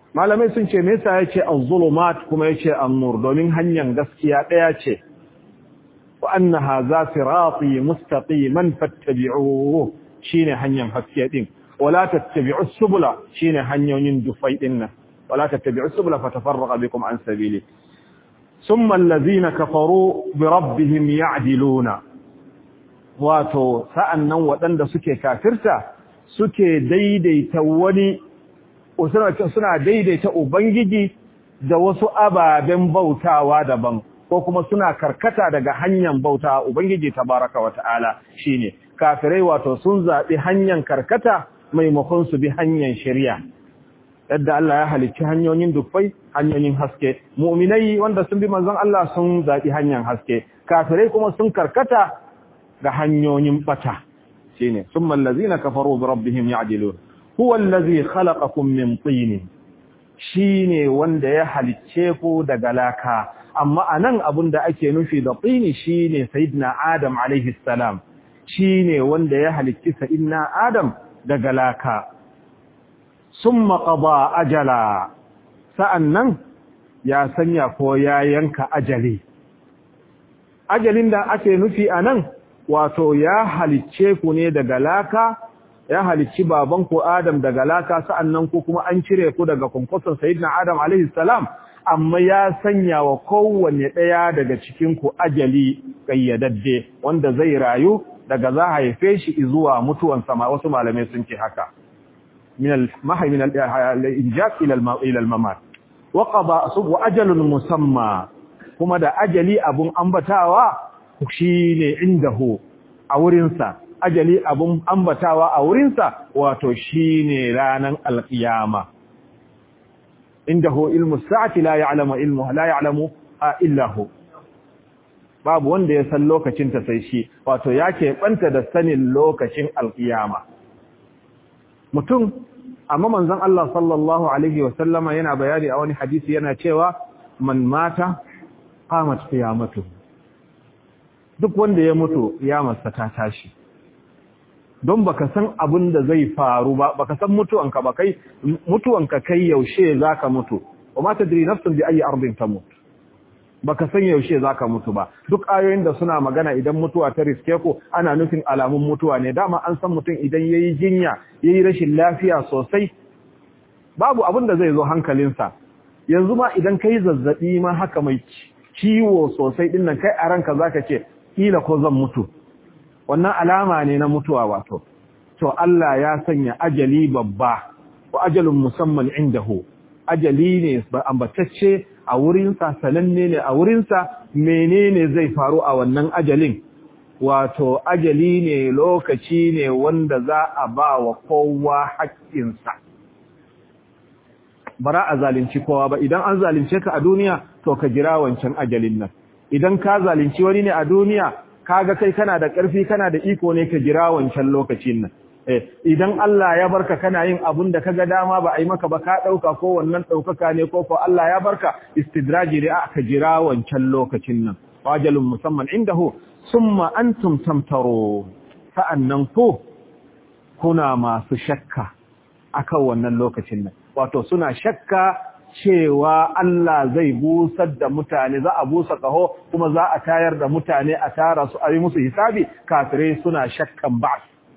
malamai sun ce me yasa yace az-zulumat kuma yace an-nur domin hanyar gaskiya daya ce wa anna hadha sirati mustaqiman fattabi'uhu shine hanyar haske din wala tattabi'u subula shine hanyoyin dufai din nan wala tattabi'u subula fatafarraqa bikum an sabili thumma allazina kafaru bi rabbihim ya'diluna wato sa'annan waɗanda suke kafirta suke daidaita wani suna daidaita ubangiji da wasu ababen bautawa daban ko kuma suna karkata daga hanyar bautawa ubangiji tabaraka wata'ala shine kafirai wato sun zaɓi hanyar karkata maimakon su bi hanyar shari'a yadda Allah ya halicci hanyoyin dufai hanyoyin haske mu'minai wanda sun bi manzon Allah sun zaɓi hanyar haske kafirai kuma sun karkata ga hanyoyin bata shine summa allazina kafaru bi rabbihim ya'dilun huwa allazi khalaqakum min tin shine wanda ya halicce ku daga laka amma anan abunda ake nufi da tin shine sayyidina adam alaihi salam shine wanda ya halicci sayyidina adam daga laka summa qada ajala sa'annan ya sanya ko ya yanka ajali ajalin da ake nufi anan wato ya halicce ku ne daga laka ya halicci baban ku Adam daga laka sa'annan ku kuma an cire ku daga kunkusan sayyidina Adam alaihi salam amma ya sanya wa kowanne daya daga cikin ku ajali kayyadadde wanda zai rayu daga za haife shi zuwa mutuwan sama wasu malamai sun ce haka min al-mahy min al-injaq ila ila al-mamat wa qada wa ajalun musamma kuma da ajali abun ambatawa shi ne indahu a wurinsa ajali abun ambatawa a wurinsa wato shi ne ranar alƙiyama indahu ilmu sa'ati la ya'lamu ilmu la ya'lamu illa hu babu wanda ya san lokacin ta sai shi wato ya keɓanta da sanin lokacin alƙiyama mutum amma manzon Allah sallallahu alaihi wa sallama yana bayani a wani hadisi yana cewa man mata qamat qiyamatuhu duk wanda ya mutu ya masa ta tashi don baka san abin da zai faru ba baka san mutuwanka ba kai mutuwanka kai yaushe zaka mutu wa ma tadri nafsun bi ayi ardin tamut baka san yaushe zaka mutu ba duk ayoyin da suna magana idan mutuwa ta riske ku ana nufin alamun mutuwa ne dama an san mutum idan yayi jinya yayi rashin lafiya sosai babu abin da zai zo hankalinsa yanzu ma idan kai zazzabi ma haka mai ciwo sosai dinnan kai a ranka zaka ce kila ko zan mutu wannan alama ne na mutuwa wato to Allah ya sanya ajali babba wa ajalun musamman indahu ajali ne ambatacce a wurinsa sananne ne a wurinsa menene zai faru a wannan ajalin wato ajali ne lokaci ne wanda za a ba wa kowa haƙƙinsa bara a zalunci kowa ba idan an zalunce ka a duniya to ka jira wancan ajalin nan idan ka zalunci wani ne a duniya kaga kai kana da ƙarfi kana da iko ne ka jira wancan lokacin nan eh idan Allah ya barka kana yin abun da kaga dama ba a yi maka ba ka dauka ko wannan daukaka ne ko ko Allah ya barka istidraji da aka jira wancan lokacin nan wajalun musamman indahu summa antum tamtaru sa'annan ku kuna masu shakka akan wannan lokacin nan wato suna shakka cewa Allah zai busar da mutane za a busa kaho kuma za a tayar da mutane a tara su a yi musu hisabi kafirai suna shakkan ba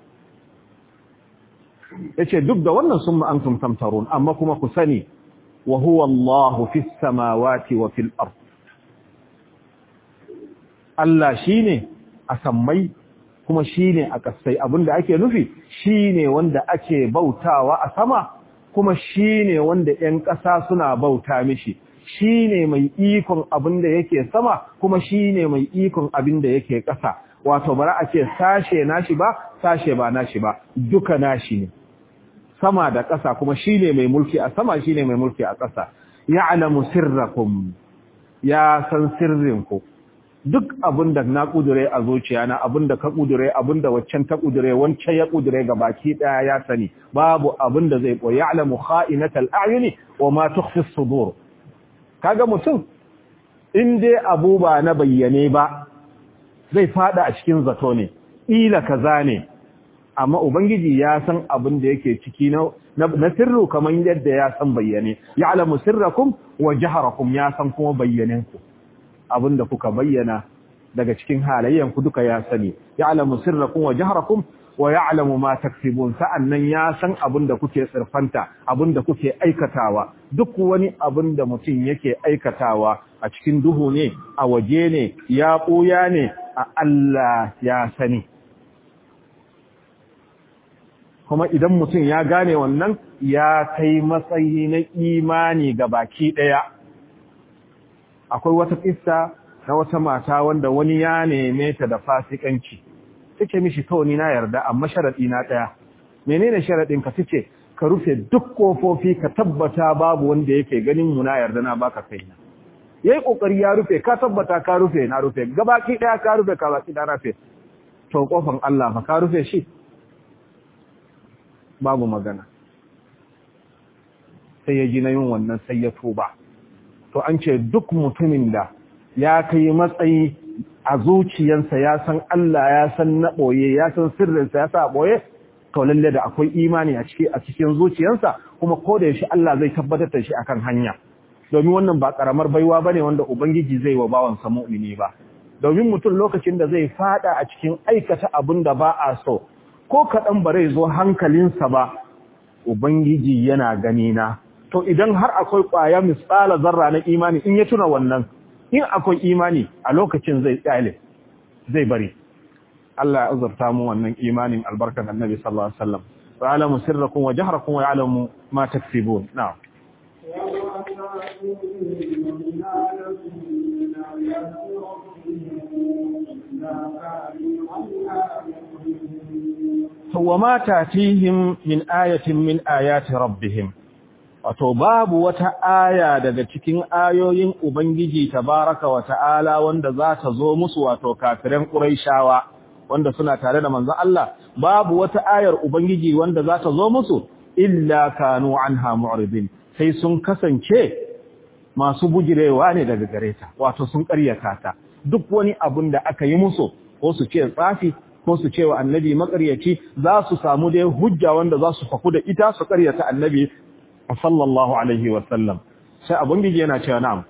yace duk da wannan sun ma antum tamtarun amma kuma ku sani wa huwa Allahu fis samawati wa fil ard Allah shine a sammai kuma shine a kasai abinda ake nufi shine wanda ake bautawa a sama kuma shi ne wanda ‘yan ƙasa suna bauta mishi, shi ne mai ikon abin da yake sama, kuma shi ne mai ikon abin da yake ƙasa, wato bara a ce sashe nashi ba, sashe ba nashi ba, duka nashi ne. Sama da ƙasa kuma shi ne mai mulki a sama shi ne mai mulki a ƙasa. Ya alamu sirrakum, ya san sirrinku, duk abin da na kudure a zuciya na abin da ka kudure abin da waccan ta kudure wancan ya kudure ga baki daya ya sani babu abin da zai koyi ya'lamu kha'inatal a'yuni wa ma tukhfi as-sudur kaga mutum in dai abu ba na bayyane ba zai fada a cikin zato ne ila kaza ne amma ubangiji ya san abin da yake ciki na na sirru kamar yadda ya san bayyane ya'lamu sirrakum wa jaharakum ya san kuma bayyanenku abinda kuka bayyana daga cikin halayyanku duka ya sani ya'lamu sirrakum wa jaharakum wa ya'lamu ma taksibun sa'annan ya san abinda kuke tsirfanta abinda kuke aikatawa duk wani abinda mutum yake aikatawa a cikin duhu ne a waje ne ya ɓuya ne a Allah ya sani kuma idan mutum ya gane wannan ya kai matsayi na imani ga baki ɗaya akwai wata kissa na wata mata wanda wani ya neme ta da fasikanci take mishi kawai ni na yarda amma sharadi na ɗaya menene sharadin ka tace ka rufe duk kofofi ka tabbata babu wanda yake ganin mu na yarda na baka kaina yayi kokari ya rufe ka tabbata ka rufe na rufe gabaki ɗaya ka rufe ka baki da rufe to kofan Allah fa ka rufe shi babu magana sai ya ji na yin wannan sai ya tuba to an ce duk mutumin da ya kai matsayi a zuciyansa ya san Allah ya san na ɓoye ya san sirrinsa ya sa ɓoye to lalle da akwai imani a ciki a cikin zuciyarsa kuma ko da yaushe Allah zai tabbatar da shi akan hanya domin wannan ba karamar baiwa bane wanda ubangiji zai wa bawansa mu'mini ba domin mutum lokacin da zai fada a cikin aikata abin da ba a so ko kaɗan ba zai zo hankalinsa ba ubangiji yana gani na to idan har akwai ƙwaya misala zarra na imani in ya tuna wannan in akwai imani a lokacin zai tsale zai bari Allah ya azurta mu wannan imanin albarkan annabi sallallahu alaihi wasallam wa alamu sirrakum wa jahrakum wa ya'lamu ma taksibun na'am وما تاتيهم من آية من آيات ربهم wato babu wata aya daga cikin ayoyin Ubangiji tabaraka wa ta'ala wanda za ta zo musu wato kafiran Qurayshawa wanda suna tare da manzon Allah babu wata ayar Ubangiji wanda za ta zo musu illa kanu anha mu'ridin sai sun kasance masu bujirewa ne daga gareta wato sun ƙaryata ta duk wani abun da aka yi musu ko su ce tsafi ko su ce wa annabi makaryaci za su samu dai hujja wanda za su faku da ita su ƙaryata annabi sallallahu alaihi wa sallam sai abun gije yana cewa na'am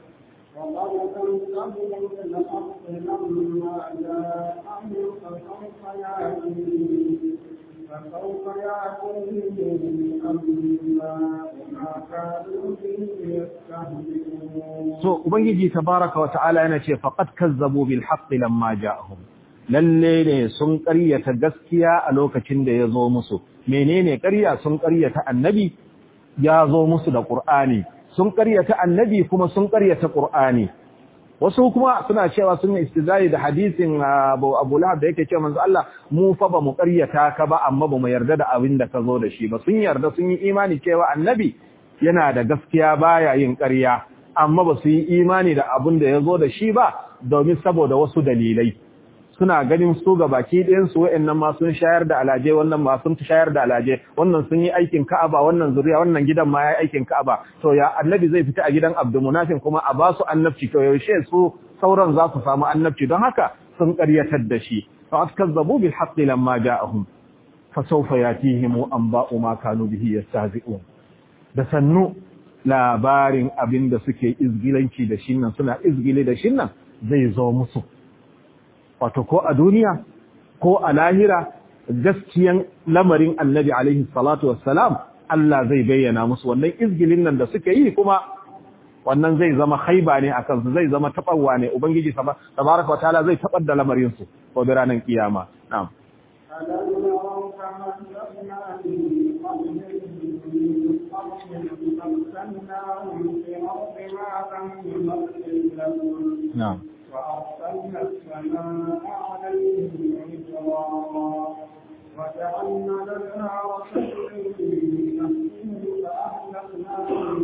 فسوف يأتيهم أما ما كانوا به يستهزئون so ubangiji tabaraka wa ta'ala yana ce faqad kazzabu bil haqqi lamma ja'ahum lalle ne sun ƙaryata gaskiya a lokacin da ya zo musu menene ƙarya sun ƙaryata annabi ya zo musu da qur'ani sun ƙaryata annabi kuma sun ƙaryata qur'ani wasu kuma suna cewa sun istizai da hadisin Abu Abu Lahab da yake cewa manzo Allah mu fa ba mu ƙaryata ka ba amma ba mu yarda da abin da ka zo da shi ba sun yarda sun yi imani cewa annabi yana da gaskiya baya yin ƙarya amma ba su yi imani da abin da ya zo da shi ba domin saboda wasu dalilai suna ganin su ga baki ɗayansu wa'annan ma sun shayar da alaje wannan ma sun shayar da alaje wannan sun yi aikin ka'aba wannan zuriya wannan gidan ma ya yi aikin ka'aba to ya annabi zai fita a gidan abdulmunafin kuma a ba su annabci to yaushe su sauran za su samu annabci don haka sun ƙaryatar da shi fa askazzabu bil haqqi lamma ja'ahum fa sawfa yatihim anba'u ma kanu bihi yastahzi'un da sannu labarin abin da suke izgilanci da shi nan suna izgile da shi nan zai zo musu wato ko a duniya ko a lahira gaskiyan lamarin annabi alaihi salatu wassalam Allah zai bayyana musu wannan izgilin nan da suke yi kuma wannan zai zama haiba ne akan su zai zama tabawa ne ubangiji tabaraka wa ta'ala zai tabar da lamarin su ko da ranar kiyama na'am ألم يروا كما أهلكنا من قبلهم من قرن مكناهم في الأرض ما لم نمكن لهم na'am وأرسلنا السماء عليهم مدرارا وجعلنا الأنهار تجري من فأهلكناهم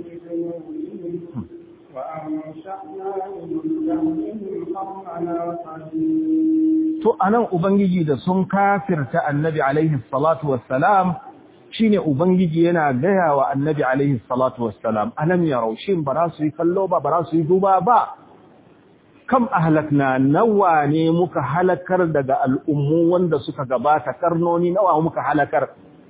بذنوبهم وأنشأنا من بعدهم قرنا آخرين to anan ubangiji da sun kafirta annabi alaihi salatu wassalam shine ubangiji yana gaya wa annabi alaihi salatu wassalam alam yarau shin ba za su yi kallo ba ba za su yi duba ba kam ahlakna nawa ne muka halakar daga al'ummu wanda suka gabata karnoni nawa muka halakar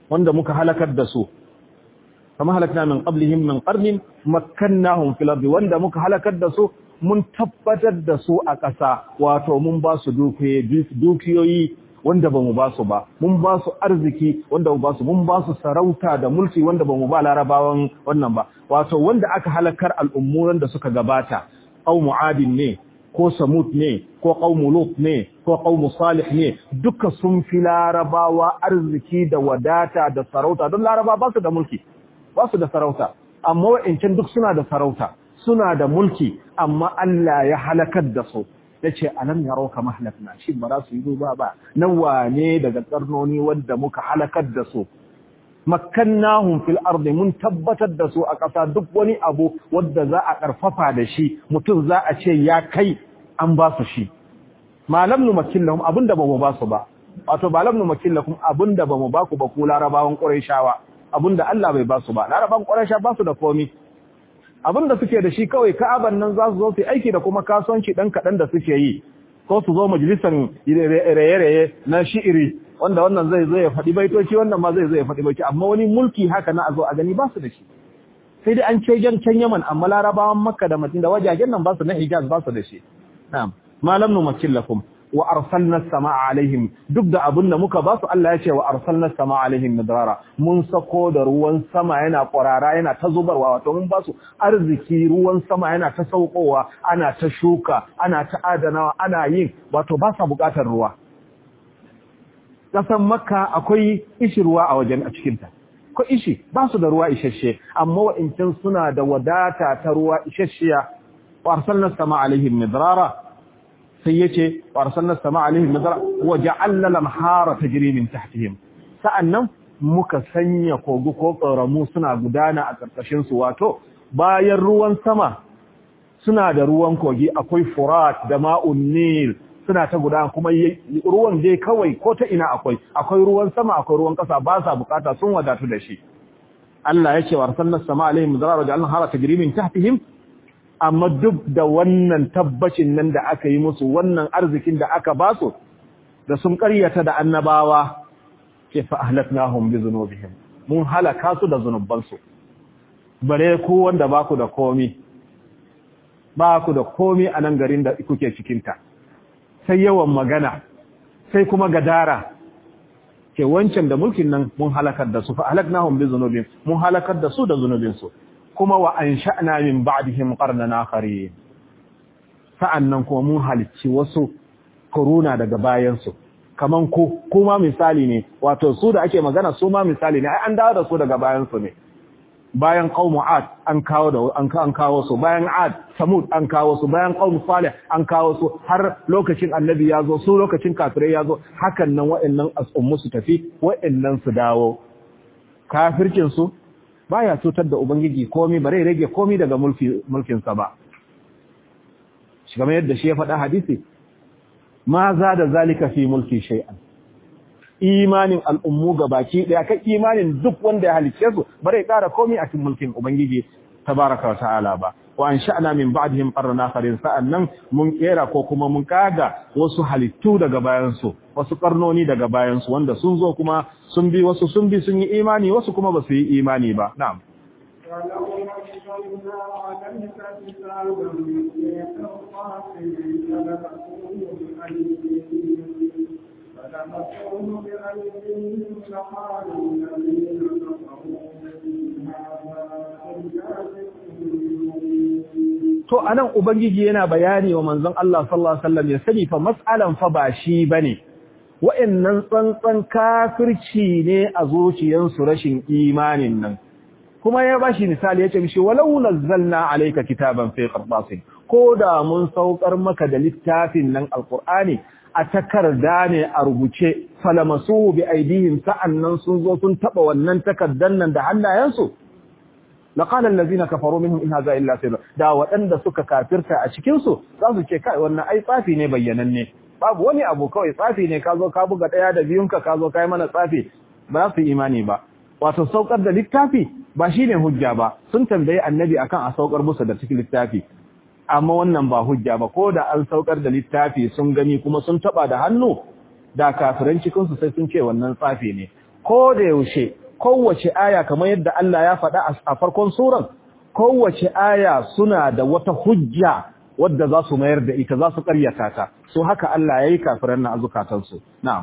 wanda muka halakar da su kama halakna min qablihim min qarnin makkannahum fil ardi wanda muka halakar da su mun tabbatar da su a ƙasa wato mun ba su dukiyoyi wanda ba mu ba su ba mun ba su arziki wanda mu ba su mun ba su sarauta da mulki wanda ba mu ba larabawan wannan ba wato wanda aka halakar al'ummuran da suka gabata au mu'adin ne ko samut ne ko qaumu lut ne ko qaumu salih ne duka sun fi larabawa arziki da wadata da sarauta don laraba ba su da mulki ba su da sarauta amma wa'ancan duk suna da sarauta suna da mulki amma Allah ya halakar da su yace alam yarauka mahlakna shi ba za su yi duba ba nan wane daga karnoni wanda muka halakar da su makkannahum fil ardi mun tabbatar da su a ƙasa duk wani abu wanda za a karfafa da shi mutum za a ce ya kai an ba su shi malam nu makillahum abinda ba mu ba su ba wato ba lam nu makillakum abinda ba mu ba ku ba ku larabawan quraishawa abinda Allah bai ba su ba larabawan quraisha ba su da komai abinda suke da shi kawai ka'aban nan za su zo su aiki da kuma kasuwanci dan kadan da suke yi ko su zo majalisan raye-raye na shi'iri wanda wannan zai zo ya faɗi baitoci wannan ma zai zo ya faɗi baitoci amma wani mulki haka na a zo a gani ba su da shi sai dai an ce jan can Yaman amma Larabawan Makka da Madina da wajajen nan ba su na Hijaz ba su da shi na'am malam nu makillakum wa arsalna samaa alaihim duk da abin da muka ba su Allah ya ce wa arsalna samaa alaihim midrara mun sako da ruwan sama yana kwarara yana ta zubarwa wato mun ba su arziki ruwan sama yana ta saukowa ana ta shuka ana ta adanawa ana yin wato ba sa bukatar ruwa kasan makka akwai ishi ruwa a wajen a cikinta ko ishi ba su da ruwa isasshe amma wa'incin suna da wadata ta ruwa isasshiya wa arsalna samaa alaihim midrara sai yace wa arsalna samaa alaihim midrara wa ja'alna lamhara tajri min tahtihim sa'annan muka sanya kogu ko ƙoramu suna gudana a ƙarƙashin su wato bayan ruwan sama suna da ruwan kogi akwai furat da ma'un nil suna ta gudana kuma ruwan dai kawai ko ta ina akwai akwai ruwan sama akwai ruwan ƙasa ba sa bukata sun wadatu da shi Allah ya ce wa arsalna sama alaihim zarara ja'alna hara tajri min tahtihim amma duk da wannan tabbacin nan da aka yi musu wannan arzikin da aka ba su da sun ƙaryata da annabawa ke fa ahlaknahum bi dhunubihim mun halaka su da zunubansu bare ku wanda ba ku da komi ba ku da komi a nan garin da kuke cikinta sai yawan magana sai kuma gadara ke wancan da mulkin nan mun halakar da su fa ahlaknahum bi dhunubihim mun halakar da su da zunubinsu kuma wa ansha'na min ba'dihim qarnan akharin sa'annan kuma mun halicci wasu koruna daga bayansu kaman ko kuma misali ne wato su da ake magana su ma misali ne ai an dawo da su daga bayansu ne bayan qaumu ad an kawo da an an kawo su bayan ad samud an kawo su bayan qaumu salih an kawo su har lokacin annabi ya zo su lokacin kafirai ya zo hakan nan wa'annan asummu su tafi wa'annan su dawo kafircin su baya cutar da ubangiji komai bare rage komai daga mulki mulkin sa ba shi kamar yadda shi ya faɗa hadisi ma za da zalika fi mulki shay'an imanin al'ummu ga baki daya kai imanin duk wanda ya halice su bare kara komai a cikin mulkin ubangiji tabaraka wa ta'ala ba wa ansha'na min ba'dihim qarna akharin sa'annan mun kera ko kuma mun kaga wasu halittu daga bayan su wasu karnoni daga bayan su wanda sun zo kuma sun bi wasu sun bi sun yi imani wasu kuma ba su yi imani ba na'am ولو نزلنا عليك كتابا في قرطاس فلمسوه بأيديهم فلمسوه بأيديهم لقالوا الذين كفروا هذا To anan Ubangiji yana bayani wa manzon Allah sallallahu Alaihi wasallam ya sani fa mas'alan fa ba shi bane. Wa'annan tsantsan kafirci ne a zuciyarsu rashin imanin nan. kuma ya bashi misali yace mishi walau nazzalna alayka kitaban fi qirtasin ko da mun saukar maka da littafin nan alqur'ani a takarda ne a rubuce falamasu bi aidihim sa'annan sun zo sun taba wannan takardan nan da hannayensu laqala allazina kafaru minhum in hadha illa sirr da waɗanda suka kafirta a cikin su za su ce kai wannan ai tsafi ne bayyananne babu wani abu kawai tsafi ne ka zo ka buga daya da biyunka ka zo kai mana tsafi ba su imani ba wato saukar da littafi ba shine hujja ba sun tambaye annabi akan a saukar musu da cikin littafi amma wannan ba hujja ba ko da an saukar da littafi sun gani kuma sun taba da hannu da kafiran cikin su sai sun ce wannan tsafi ne ko da yaushe kowace aya kamar yadda Allah ya faɗa a farkon suran kowace aya suna da wata hujja wadda za su mayar da ita za su ƙaryata ta so haka Allah ya yi kafiran na azukatansu na'am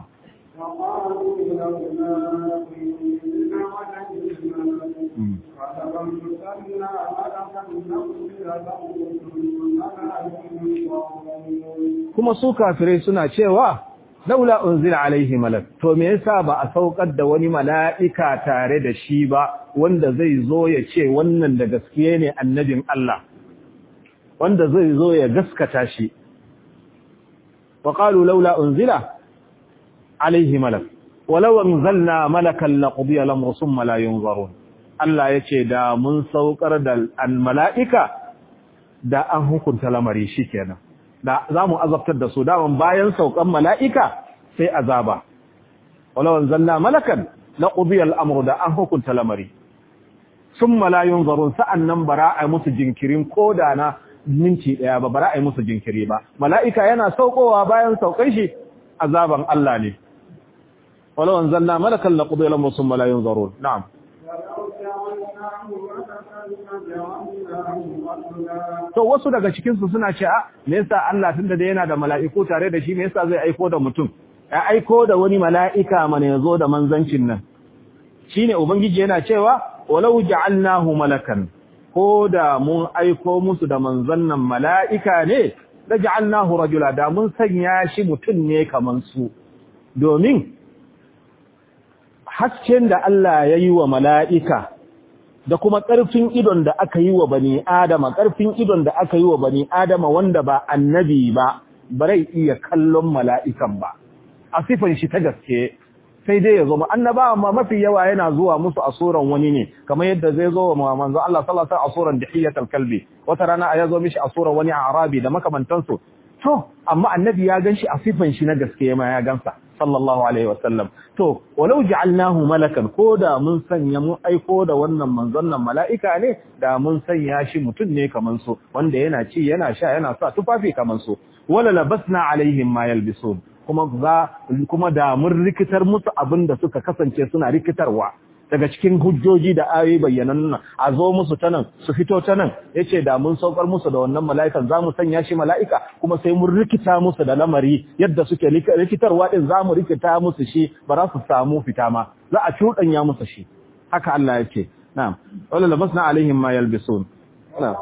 kuma su kafirai suna cewa laula unzila alaihi malak to me yasa ba a saukar da wani mala'ika tare da shi ba wanda zai zo ya ce wannan da gaskiye ne annabin Allah wanda zai zo ya gaskata shi wa qalu laula unzila alaihi malak walau anzalna malakan laqudiya al-amru thumma la yunzarun Allah yace da mun saukar da al-mala'ika da an hukunta lamari shikenan da zamu azabtar da su daman bayan saukan mala'ika sai azaba walau anzalna malakan laqudiya al-amru da an hukunta lamari thumma la yunzarun sa'annan bara'a musu jinkirin koda na minti daya ba bara ai musu jinkiri ba mala'ika yana saukowa bayan saukan shi azaban Allah ne walau anzalna malakan laqudi lam summa la yunzarun na'am to wasu daga cikin su suna cewa me yasa Allah tunda da yana da mala'iku tare da shi me yasa zai aiko da mutum ya aiko da wani mala'ika mana yazo da manzancin nan shine ubangiji yana cewa walau ja'alnahu malakan ko da mun aiko musu da manzon nan mala'ika ne da ja'alnahu rajula da mun sanya shi mutum ne kaman su domin hasken da Allah ya yi wa mala'ika da kuma ƙarfin idon da aka yi wa bani adama ƙarfin idon da aka yi wa bani adama wanda ba annabi ba barai iya kallon mala'ikan ba a sifan shi ta gaske sai dai ya zo ma annaba amma mafi yawa yana zuwa musu a suran wani ne kamar yadda zai zo wa manzo Allah sallallahu alaihi wasallam a suran dihiyatul kalbi wata rana ya zo mishi a suran wani arabi da makamantansu to amma annabi ya ganshi a sifan shi na gaske ma ya gansa sallallahu alaihi wasallam to walau ja'alnahu malakan ko da mun sanya mun aiko da wannan manzon nan mala'ika ne da mun sanya shi mutum ne kaman su wanda yana ci yana sha yana sa tufafi kaman su wala labasna alaihim ma yalbisun kuma za kuma da mun rikitar musu abin da suka kasance suna rikitarwa daga cikin hujjoji da ayoyi bayyanan a zo musu ta nan su fito ta nan yace da mun saukar musu da wannan mala'ikan zamu sanya shi mala'ika kuma sai mun rikita musu da lamari yadda suke rikitarwa din zamu rikita musu shi ba za su samu fita ma za a cuɗanya musu shi haka Allah yake na'am wala labasna alaihim ma yalbisun na'am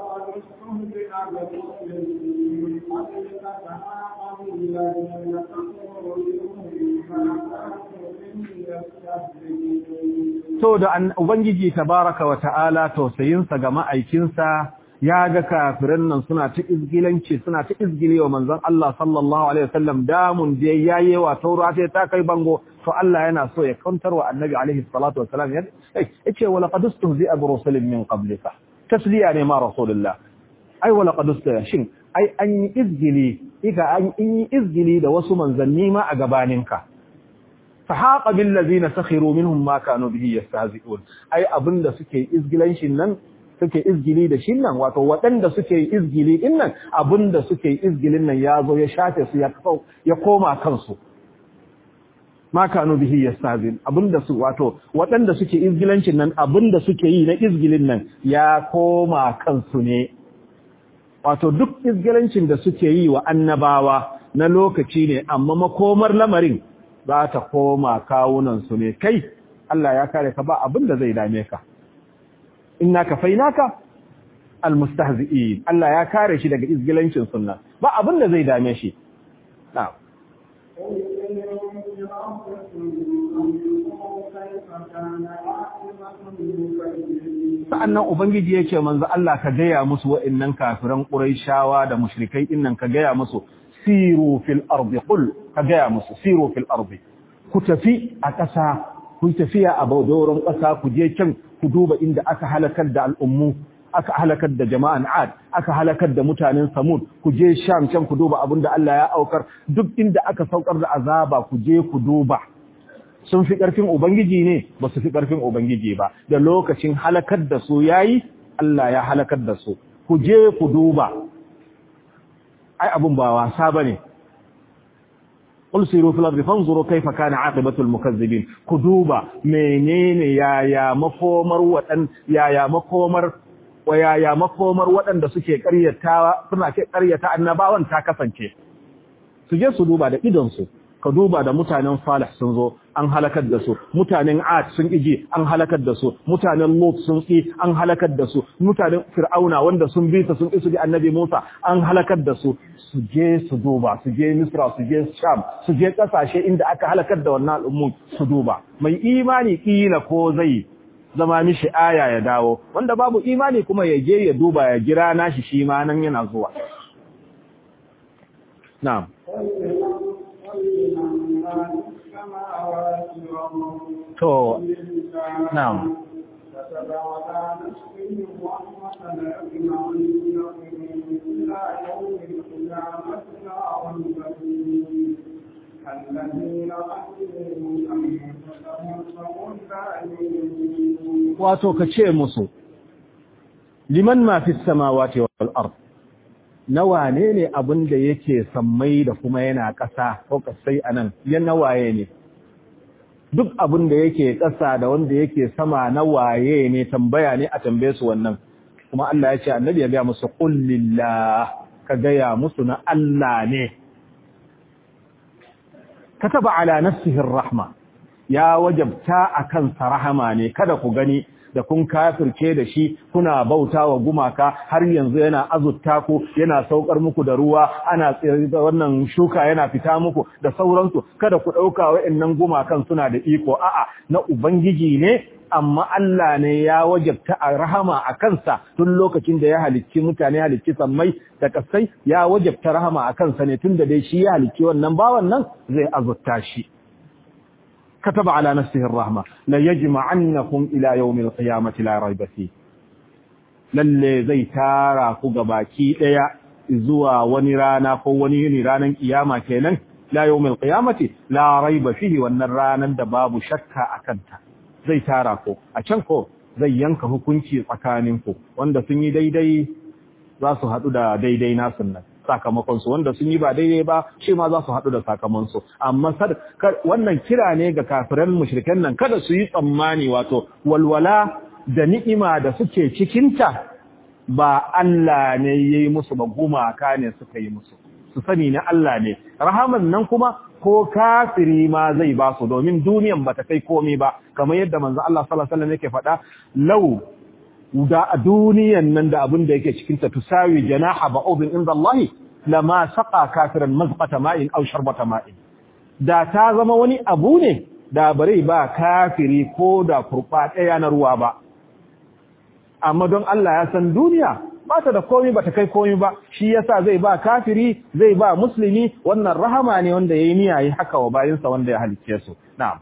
to da ubangiji tabaraka wa ta'ala tausayinsa ga ma'aikinsa ya ga kafirin nan suna ta izgilanci suna ta izgile wa manzon Allah sallallahu alaihi wasallam damun da yayi wa taura sai ta kai bango to Allah yana so ya kantar wa annabi alaihi salatu wasalam yace wa laqad ustuhzi'a bi rusulin min qablika tasliya ne ma rasulullah ai wa laqad ustuhzi'a shin ai an yi izgili iga an yi izgili da wasu manzanni ma a gabaninka fahaqa bil ladina sakhiru minhum ma kanu bihi yastahzi'un ai abinda suke izgilanshin nan suke izgili da shin nan wato waɗanda suke izgili din nan abinda suke izgilin nan ya zo ya shafe su ya ya koma kansu ma kanu bihi yastahzi'un abinda su wato waɗanda suke izgilancin nan abinda suke yi na izgilin nan ya koma kansu ne wato duk izgilancin da suke yi wa annabawa na lokaci ne amma makomar lamarin za ta koma kawunansu ne kai Allah ya kare ka ba abin da zai dame ka inna kafainaka almustahzi'in Allah ya kare shi daga izgilancin sunna ba abin da zai dame shi na'am sa'annan ubangiji yake manzo Allah ka gaya musu wa'annan kafiran quraishawa da mushrikai dinnan ka gaya musu siru fil ardi qul ka gaya musu siru fil ardi ku tafi a ƙasa ku tafiya a baudoron ƙasa ku je can ku duba inda aka halakar da al'ummu aka halakar da jama'an Ad aka halakar da mutanen Samud ku je Sham can ku duba abinda Allah ya aukar duk inda aka saukar da azaba ku je ku duba sun fi ƙarfin ubangiji ne ba su fi ƙarfin ubangiji ba da lokacin halakar da su yayi Allah ya halakar da su ku je ku duba ai abun ba wasa bane qul siru fil ardi fanzuru kayfa kana aqibatul mukazzibin ku duba menene yaya makomar wadan yaya makomar wa yaya makomar waɗanda suke ƙaryata suna ke ƙaryata annabawan ta kasance su je su duba da idon su ka duba da mutanen Salih sun zo an halakar da su mutanen Ad sun iji an halakar da su mutanen Lut sun ki an halakar da su mutanen Fir'auna wanda sun bi ta sun ki su bi Annabi Musa an halakar da su su je su duba su je Misra su je Sham su je kasashe inda aka halakar da wannan al'ummu su duba mai imani kila ko zai zama mishi aya ya dawo wanda babu imani kuma ya je ya duba ya jira nashi shi ma nan yana zuwa na'am to na'am wato ka ce musu liman ma fi samawati wal ard nawa ne ne abin da yake sammai da kuma yana ƙasa ko kasai anan yan nawaye ne duk abin da yake ƙasa da wanda yake sama nawaye ne tambaya ne a tambaye su wannan kuma Allah ya ce annabi ya ga musu qul lillah ka gaya musu na Allah ne kataba ala nafsihi rahma ya wajabta akan rahama ne kada ku gani da kun kafirce da shi kuna bautawa gumaka har yanzu yana azutta ku yana saukar muku da ruwa ana wannan shuka yana fita muku da sauransu kada ku dauka wayannan gumakan suna da iko a'a na ubangiji ne amma Allah ne ya wajabta a rahama a kansa tun lokacin da ya halicci mutane halicci sammai da kasai ya wajabta rahama a kansa ne tun da dai shi ya halicci wannan bawan nan zai azutta shi كتب على نفسه الرحمة ليجمعنكم إلى يوم القيامة لا ريب فيه lalle zai tara ku gabaki daya zuwa wani rana ko wani yini ranan kiyama kenan la yawmil qiyamati la raiba fihi wannan ranan da babu shakka akanta zai tara ku a can ko zai yanka hukunci tsakanin ku wanda sun yi daidai za su hadu da daidai nasu nan sakamakonsu wanda sun yi ba daidai ba shi ma za su haɗu da sakamansu amma wannan kira ne ga kafiran mushrikan nan kada su yi tsammani wato walwala da ni'ima da suke cikinta ba Allah ne ya yi musu ba gumaka ne suka yi musu su sani na Allah ne rahaman nan kuma ko kafiri ma zai ba su domin duniyan ba ta kai komai ba kamar yadda manzo Allah sallallahu alaihi wasallam yake faɗa lau da a duniyan nan da abin da yake cikinta tusawi janaha ba'udin inda Allah lama saqa kafiran mazqata ma'in aw sharbata ma'in da ta zama wani abu ne da bare ba kafiri ko da kurba daya na ruwa ba amma don Allah ya san duniya ba ta da komai ba ta kai komai ba shi yasa zai ba kafiri zai ba musulmi wannan rahama ne wanda yayi niyya yi haka wa bayinsa wanda ya halicce su na'am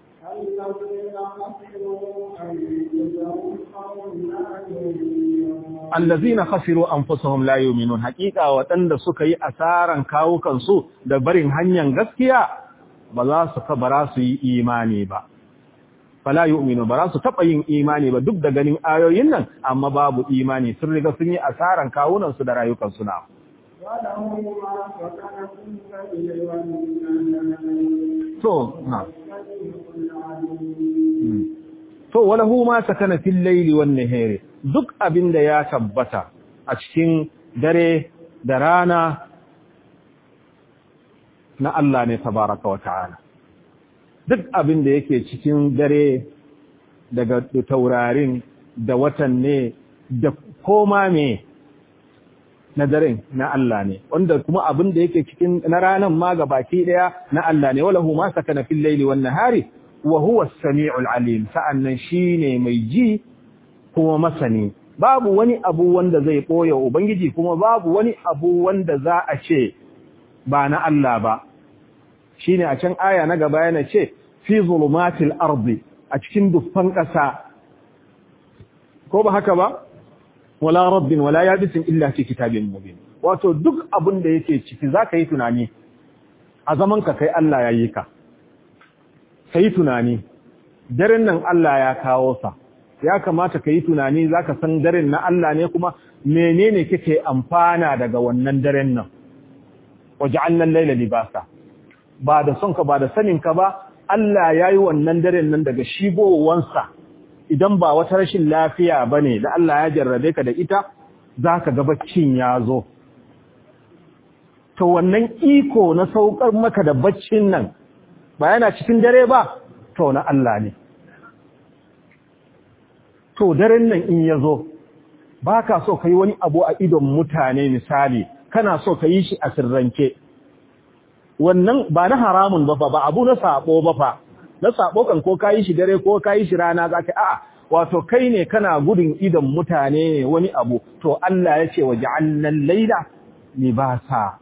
allazina khasiru anfusahum la yu'minun haqiqa wadanda suka yi asaran kawukan su da barin hanyar gaskiya ba za su kabara su yi imani ba fala yu'minu ba za su taba yin imani ba duk da ganin ayoyin nan amma babu imani sun riga sun yi asaran kawunan su da rayukan su na to na to walahu ma sakana fil layli wan nahari duk abinda ya tabbata a cikin dare da rana na Allah ne tabaraka wa ta'ala duk abinda yake cikin dare daga taurarin da watan ne da koma me na daren na Allah ne wanda kuma abinda yake cikin na ranan ma gabaki daya na Allah ne walahu ma sakana fil layli wan nahari wa huwa as-sami'ul alim sa'annan shine mai ji kuma masani babu wani abu wanda zai boye ubangiji kuma babu wani abu wanda za a ce ba na Allah ba shine a can aya na gaba yana ce fi zulumatil ardi a cikin dufan ƙasa ko ba haka ba wala rabbin wala yabisin illa fi kitabin mubin wato duk abin da yake ciki zaka yi tunani a zaman ka kai Allah ya yi ka kai tunani daren nan Allah ya kawo sa ya kamata ka yi tunani za ka san daren na Allah ne kuma menene kake amfana daga wannan daren nan waje annan laila libasa ba da son ka ba da sanin ka ba Allah yayi wannan daren nan daga shigowansa idan ba wata rashin lafiya bane da Allah ya jarrabe ka da ita zaka ga baccin ya zo to wannan iko na saukar maka da baccin nan ba yana cikin dare ba to na Allah ne to daren nan in ya zo ba ka so ka yi wani abu a idon mutane misali kana so ka yi shi a sirrance wannan ba na haramun ba fa ba abu na sabo ba fa na sabo kan ko ka yi shi dare ko ka yi shi rana za ka a'a wato kai ne kana gudun idon mutane ne wani abu to Allah ya ce wa ja'alnan laila libasa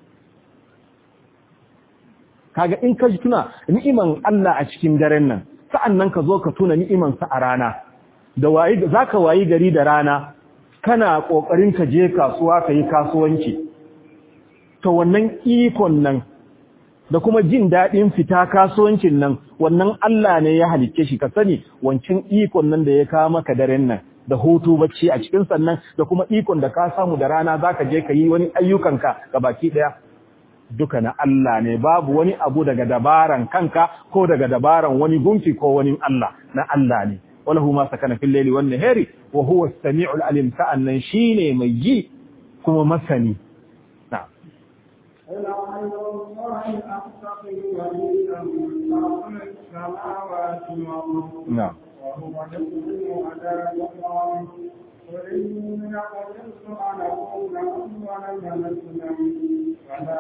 kaga in ka tuna ni'iman Allah a cikin daren nan sa'annan ka zo ka tuna ni'iman sa a rana da wayi zaka wayi gari da rana kana kokarin ka je kasuwa ka yi kasuwanci to wannan ikon nan da kuma jin daɗin fita kasuwancin nan wannan Allah ne ya halicce shi ka sani wancan ikon nan da ya kawo maka daren nan da hutu bacci a cikin sannan da kuma ikon da ka samu da rana zaka je ka yi wani ayyukanka ga baki ɗaya duka na Allah ne babu wani abu daga dabaran kanka ko daga dabaran wani gunki ko wani Allah na Allah ne walahu ma sakana fil layli wan nahari wa huwa as-sami'ul alim sa'annan shine mai ji kuma masani na'am قل غير الله أتخذ وليا خلق السماوات والأرض na'am وهو يقول ولا يقام قل إني قدرت أن أكون أول من أسلم ولا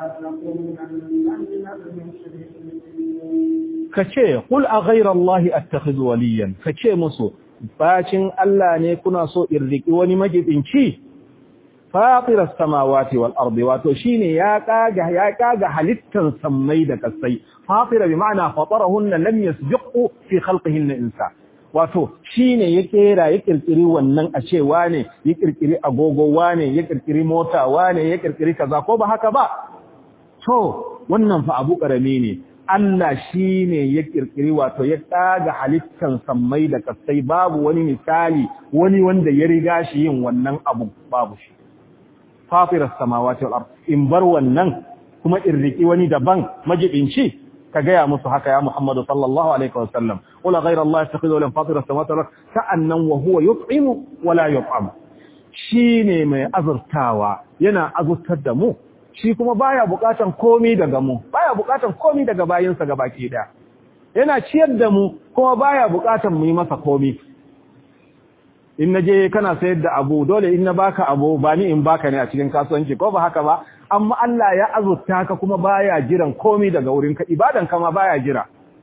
تكونن من المشركين kace qul a ghayra allahi attakhidhu waliyan kace musu bacin Allah ne kuna so in riki wani majibinci fatir as-samawati wal ardi wato shine ya kaga ya kaga halittan sammai da kasai fatir bi ma'ana fatarahunna lam yasbiqu fi khalqihinna insa wato shine ya kera ya kirkiri wannan a cewa ne ya kirkiri agogo wane ya kirkiri mota wane ya kirkiri kaza ko ba haka ba to wannan fa abu karami ne Allah shi ne ya kirkiri wato ya tsaga halittan sammai da kasai babu wani misali wani wanda ya riga shi yin wannan abu babu shi fafiras samawati wal ard in bar wannan kuma in riki wani daban majibinci ka gaya musu haka ya Muhammadu sallallahu alaihi wasallam wala ghayra Allah yattakhidhu lan fatiras samawati wal ard sa'annan wa huwa yut'imu wala yut'am shine mai azurtawa yana azurtar da mu shi kuma baya bukatan komi daga mu baya bukatan komi daga bayinsa gabaki daya yana ciyar da mu kuma baya bukatan mu yi masa komi in naje kana sayar da abu dole in na baka abu ba ni in baka ne a cikin kasuwanci ko ba haka ba amma Allah ya azurta ka kuma baya jiran komi daga wurin ka ibadan ka ma baya jira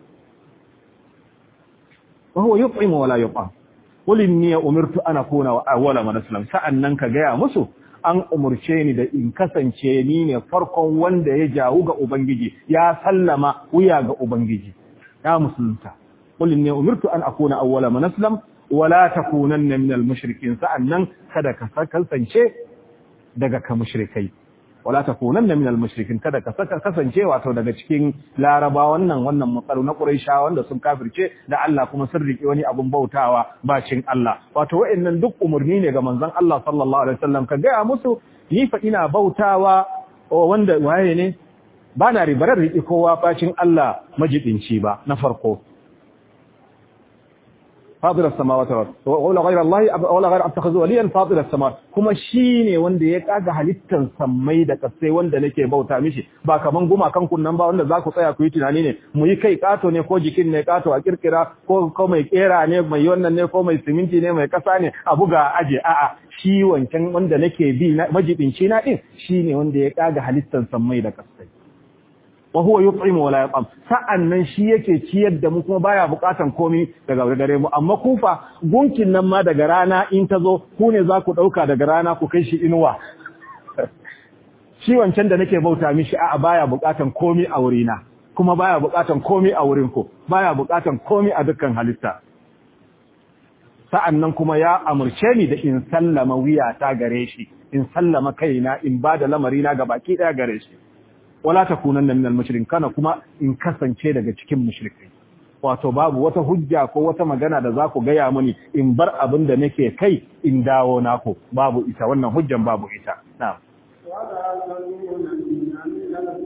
wa huwa yut'imu wa la yut'am qul inni umirtu an akuna awwala man aslam sa'annan ka gaya musu an umurce ni da in kasance ni ne farkon wanda ya jawo ga Ubangiji, ya sallama wuya ga Ubangiji, ya musulunta. Kulin ne umirtu an akuna awwala man aslam wala takunanna minal mushrikin sa'annan kada ka kasance daga ka mushrikai. Wala takunanna minal mushrikin kada ka kasance wato daga cikin Laraba wannan wannan matsalu na Quraisha wanda sun kafirce da Allah kuma sun riki wani abun bautawa bacin Allah. Wato wa'annan duk umurni ne ga manzon Allah sallallahu alaihi wasallam ka gaya musu ni fa ina bautawa wanda waye ne ba na ribarar riki kowa bacin Allah majidinci ba na farko. فاضل السماوات والارض ولا غير الله ولا غير اتخذ وليا فاضل السماوات kuma shine wanda ya kaga halittan sammai da kasai wanda nake bauta mishi ba kaman guma kan kunnan ba wanda zaku tsaya ku yi tunani ne mu yi kai kato ne ko jikin ne kato a kirkira ko ko mai kera ne mai wannan ne ko mai siminti ne mai kasa ne a buga aje a'a shi wancan wanda nake bi majibinci na din shine wanda ya kaga halittan sammai da kasai wa huwa yut'imu wa la yut'am sa'annan shi yake ciyar da mu kuma baya bukatan komai daga gare mu amma kufa gunkin nan ma daga rana in ta zo ku ne za ku dauka daga rana ku kai shi inuwa shi wancan da nake bauta mishi a'a baya bukatan komai a wurina kuma baya bukatan komai a wurin ku baya bukatan komai a dukkan halitta sa'annan kuma ya amurce ni da in sallama wuya ta gare shi in sallama kaina in bada lamarina ga baki daya gare shi wala takunanna minal mushrikin kana kuma in kasance daga cikin mushrikai wato babu wata hujja ko wata magana da za ku gaya mani in bar abin da nake kai in dawo naku babu ita wannan hujjan babu ita na'am ولا تكونن من المشركين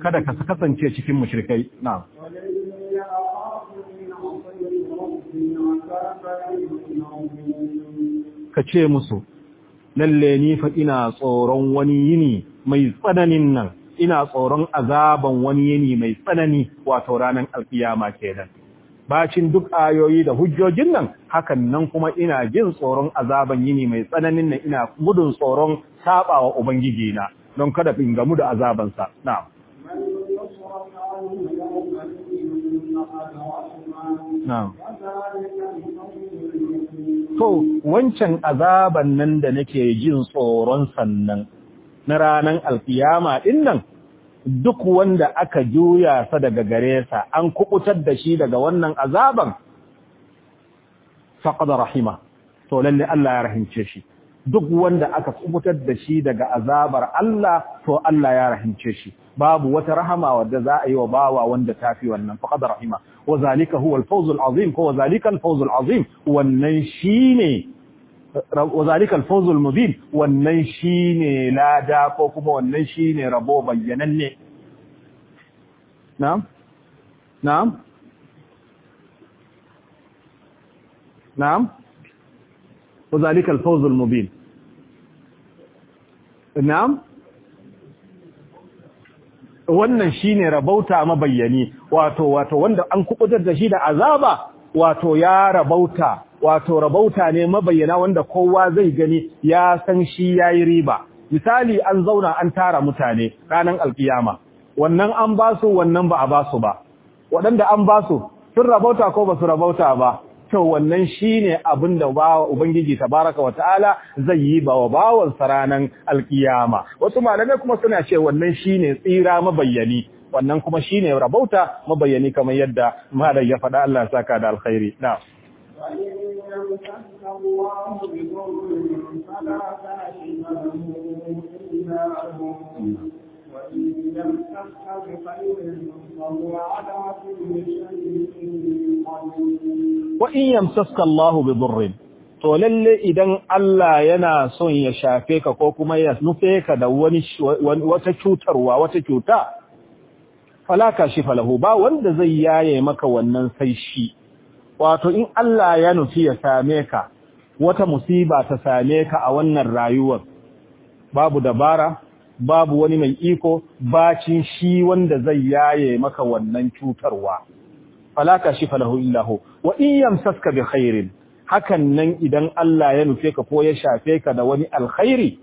kada ka kasance cikin mushrikai na'am وإني أخاف إن عصيت ربي عذاب يوم عظيم ka ce musu lalle ni fa ina tsoron wani yini mai tsananin nan ina tsoron azaban wani yini mai tsanani wato ranar alkiyama kenan bacin duk ayoyi da hujjojin nan hakan nan kuma ina jin tsoron azaban yini mai tsananin nan ina gudun tsoron sabawa ubangiji na don kada in gamu da azabansa na'am من يصرف عنه يومئذ فقد رحمه na'am وذلك الفوز المبين To, wancan azaban nan da nake jin tsoron sannan na ranar alkiyama ɗin nan, duk wanda aka juya sa daga gare sa, an kubutar da shi daga wannan azaban, faƙada rahima, to lalle Allah ya rahimce shi. Duk wanda aka kubutar da shi daga azabar Allah, to Allah ya rahimce shi. Babu wata rahama wadda za a yi wa bawa wanda ta fi wannan, faƙada rahima. وذلك هو الفوز العظيم هو ذلك الفوز العظيم wannan shine وذلك الفوز المبين wannan shine lada ko kuma wannan shine rabo bayyananne na'am na'am na'am وذلك الفوز المبين na'am wannan shine rabauta mabayyani wato wato wanda an kubutar da shi da azaba wato ya rabauta wato rabauta ne mabayyana wanda kowa zai gani ya san shi yayi riba misali an zauna an tara mutane ranan alkiyama wannan an basu wannan ba a basu ba waɗanda an basu sun rabauta ko ba su rabauta ba to wannan shine abin da bawa ubangiji tabaraka wataala zai yi ba wa bawan ranan alkiyama wasu malamai kuma suna ce wannan shine tsira mabayyani wannan kuma shine rabauta mabayyani kamar yadda malam ya faɗa Allah ya saka da alkhairi na وإن يمسك الله بضر فلا كاشف له إلا هو وإن يمسك بخير فهو على كل شيء قدير wa in yamsaska Allah bi durrin to lalle idan Allah yana son ya shafe ka ko kuma ya nufe ka da wani wata cutarwa wata cuta fala kashifa lahu ba wanda zai yaye maka wannan sai shi wato in Allah ya nufi ya same ka wata musiba ta same ka a wannan rayuwar babu dabara babu wani mai iko bacin shi wanda zai yaye maka wannan cutarwa fala kashifa lahu illa hu wa in yamsaska bi khairin hakan nan idan Allah ya nufe ka ko ya shafe ka da wani alkhairi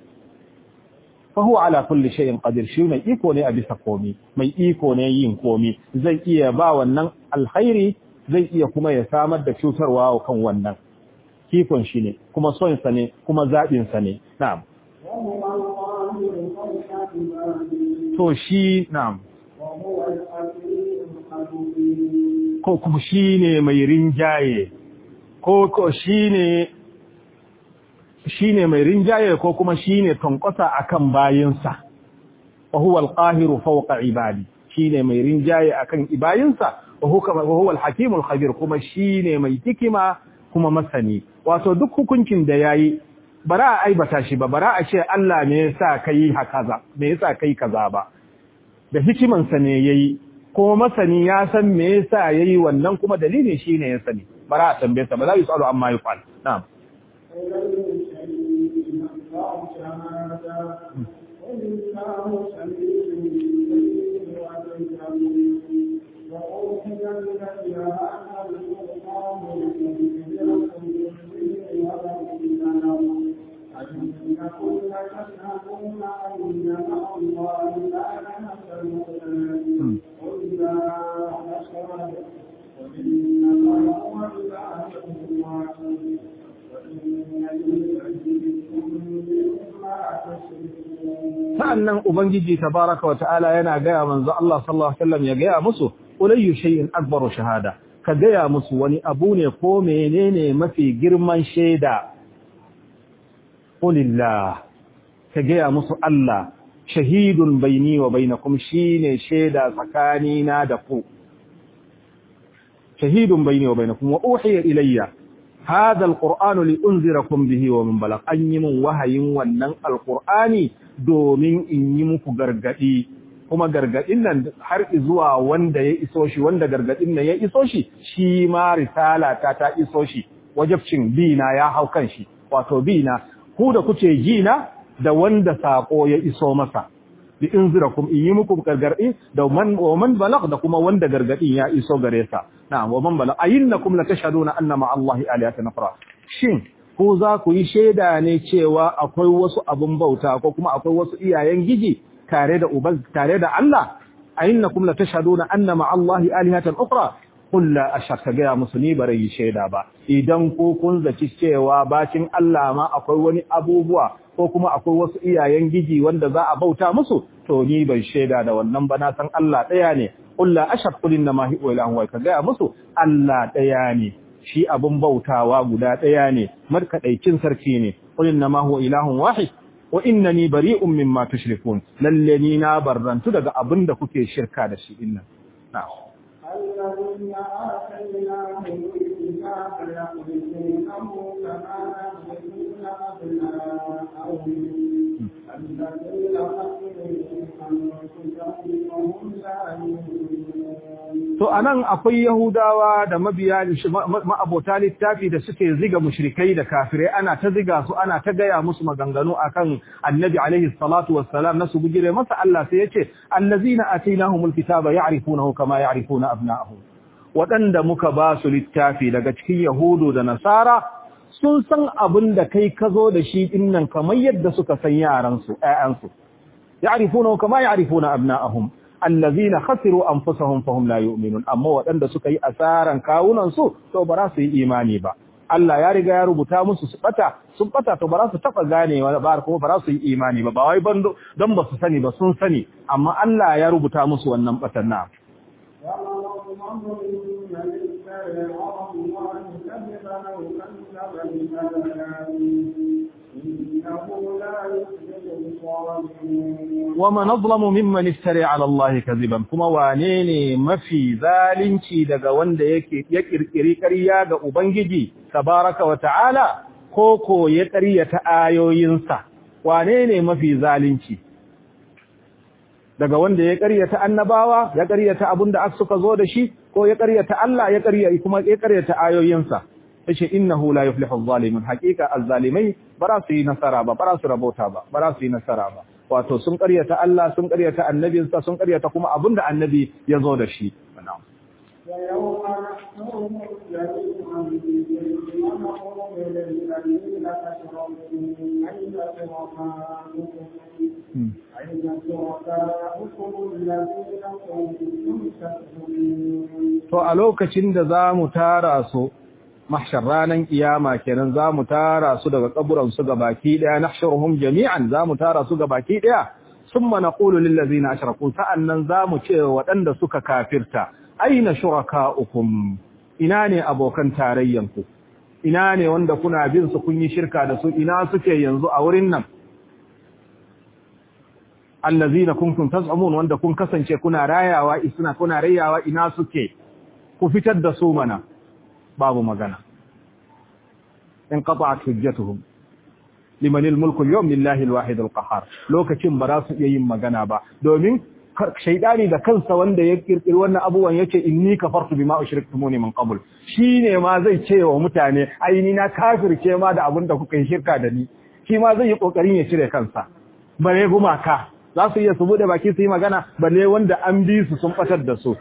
fa huwa ala kulli shay'in qadir shi mai iko ne a bisa komi mai iko ne yin komi zai iya ba wannan alkhairi zai iya kuma ya samar da cutarwa kan wannan kikon shi ne kuma son sa ne kuma zabin sa ne na'am وهو القاهر فوق عباده to shi na'am وهو الحكيم الخبير ko kuma shine mai rinjaye ko ko shine shine mai rinjaye ko kuma shine tonkosa akan bayinsa wa huwa al-qahiru fawqa ibadi shine mai rinjaye akan ibayinsa wa huwa wa huwa al-hakim al-khabir kuma shine mai hikima kuma masani wato duk hukuncin da yayi bara a aibata shi ba bara a ce Allah ne yasa kai hakaza me yasa kai kaza ba da hikimansa ne yayi kuma masani ya san me yasa yayi wannan kuma dalilin shine ya sani bara a tambaye sa ba za yi tsaro amma yi fal na'am sa'annan ubangiji tabaraka wa ta'ala yana gaya manzo Allah sallallahu alaihi wasallam ya gaya musu ulayyu shay'in akbaru shahada ka gaya musu wani abu ne ko menene mafi girman shaida qulillah ka gaya musu Allah shahidun baini wa bainakum shine shaida tsakanina da ku shahidun baini wa bainakum wa uhiya ilayya هذا القرآن لأنذركم به ومن بلغ أن يمن وهي ونن القرآن دومين إن يمك غرغدي kuma gargadin nan har zuwa wanda ya iso shi wanda gargadin nan ya iso shi shi ma risala ta ta iso shi wajibcin bina ya hau kan shi wato bina ku da kuke jina da wanda sako ya iso masa bi inzirakum in yi muku gargadi da man wa man balagh da kuma wanda gargadin ya iso gare sa na'am wa man balagh ayinnakum la tashhaduna anna ma allahi alihatan ukhra shin ko za ku yi shaida ne cewa akwai wasu abun bauta ko kuma akwai wasu iyayen giji tare da uban tare da Allah ayinnakum la tashhaduna anna ma allahi alihatan ukhra qul la ashhadu ga musulmi bare yi shaida ba idan ko kun zaci cewa bacin Allah ma akwai wani abubuwa ko kuma akwai wasu iyayen giji wanda za a bauta musu to ni ban shaida da wannan ba na san Allah daya ne qul la ashhadu qul inna ma huwa ilahun wa ka ga musu Allah daya ne shi abun bautawa guda daya ne markadaicin sarki ne qul inna ma huwa ilahun wahid wa innani bari'un mimma tushrikun lalle ni na barrantu daga abin da kuke shirka da shi dinnan na'am الذين آتيناهم الكتاب يحرفونه كما يحرفون أبناءهم الذين خسروا أنفسهم وهم لا يؤمنون To anan akwai Yahudawa da mabiya ma'abota littafi da suke ziga mushrikai da kafirai ana ta ziga su ana ta gaya musu maganganu akan Annabi alaihi salatu wassalam na su bugire masa Allah sai yace allazina atainahumul kitaba ya'rifunahu kama ya'rifuna abna'ahum wadanda muka ba su littafi daga cikin Yahudu da Nasara sun san abin da kai ka zo da shi dinnan kamar yadda suka san yaran su ƴaƴan su ya'rifunahu kama ya'rifuna abna'ahum allazina khasiru anfusahum fahum la yu'minun amma waɗanda suka yi asaran kawunan su to ba za su yi imani ba Allah ya riga ya rubuta musu su bata sun bata to ba za su taba ganewa ba kuma ba za su yi imani ba ba wai ban don ba su sani ba sun sani amma Allah ya rubuta musu wannan batan na ومن أظلم ممن افترى على الله كذبا كما وانيني mafi zalunci daga wanda yake ya kirkiri ƙarya ga ubangiji tabaraka wa ta'ala ko ko ya ƙaryata ayoyinsa wane ne mafi zalunci daga wanda ya ƙaryata annabawa ya ƙaryata abinda suka zo da shi ko ya ƙaryata Allah ya ƙarya kuma ya ƙaryata ayoyinsa yace innahu la yuflihu adh-dhalimun haqiqa az-zalimai bara su yi nasara ba bara su rabota ba bara su yi nasara ba wato sun ƙaryata Allah sun ƙaryata annabinsa sun ƙaryata kuma abinda annabi ya zo da shi na'am ويوم نحشرهم جميعا ونقول للذين أشركوا أين شركاؤكم أين شركاؤكم الذين كنتم تزعمون to a lokacin da za mu tara su mahshar ranan kiyama kenan za mu tara su daga kaburan su baki daya nahshuruhum jami'an za mu tara su baki daya summa naqulu lil ladzina ashraku sa'annan za mu ce waɗanda suka kafirta aina shurakaukum ina ne abokan tarayyanku ina ne wanda kuna bin su kun yi shirka da su ina suke yanzu a wurin nan allazina kuntum taz'umun wanda kun kasance kuna rayawa isna kuna rayawa ina suke ku fitar da su mana babu magana in qata'at hujjatuhum liman al-mulku al-yawm lillahi al-wahid al-qahhar lokacin ba za su iya yin magana ba domin shaidani da kansa wanda ya kirkiri wannan abubuwan yace inni kafartu bima ushriktumuni min qabl shine ma zai ce wa mutane ai ni na kafirce ma da abin da kuka yi shirka da ni shi ma zai yi kokarin ya cire kansa bare gumaka za su iya su bude baki su yi magana balle wanda an bi su sun fatar da su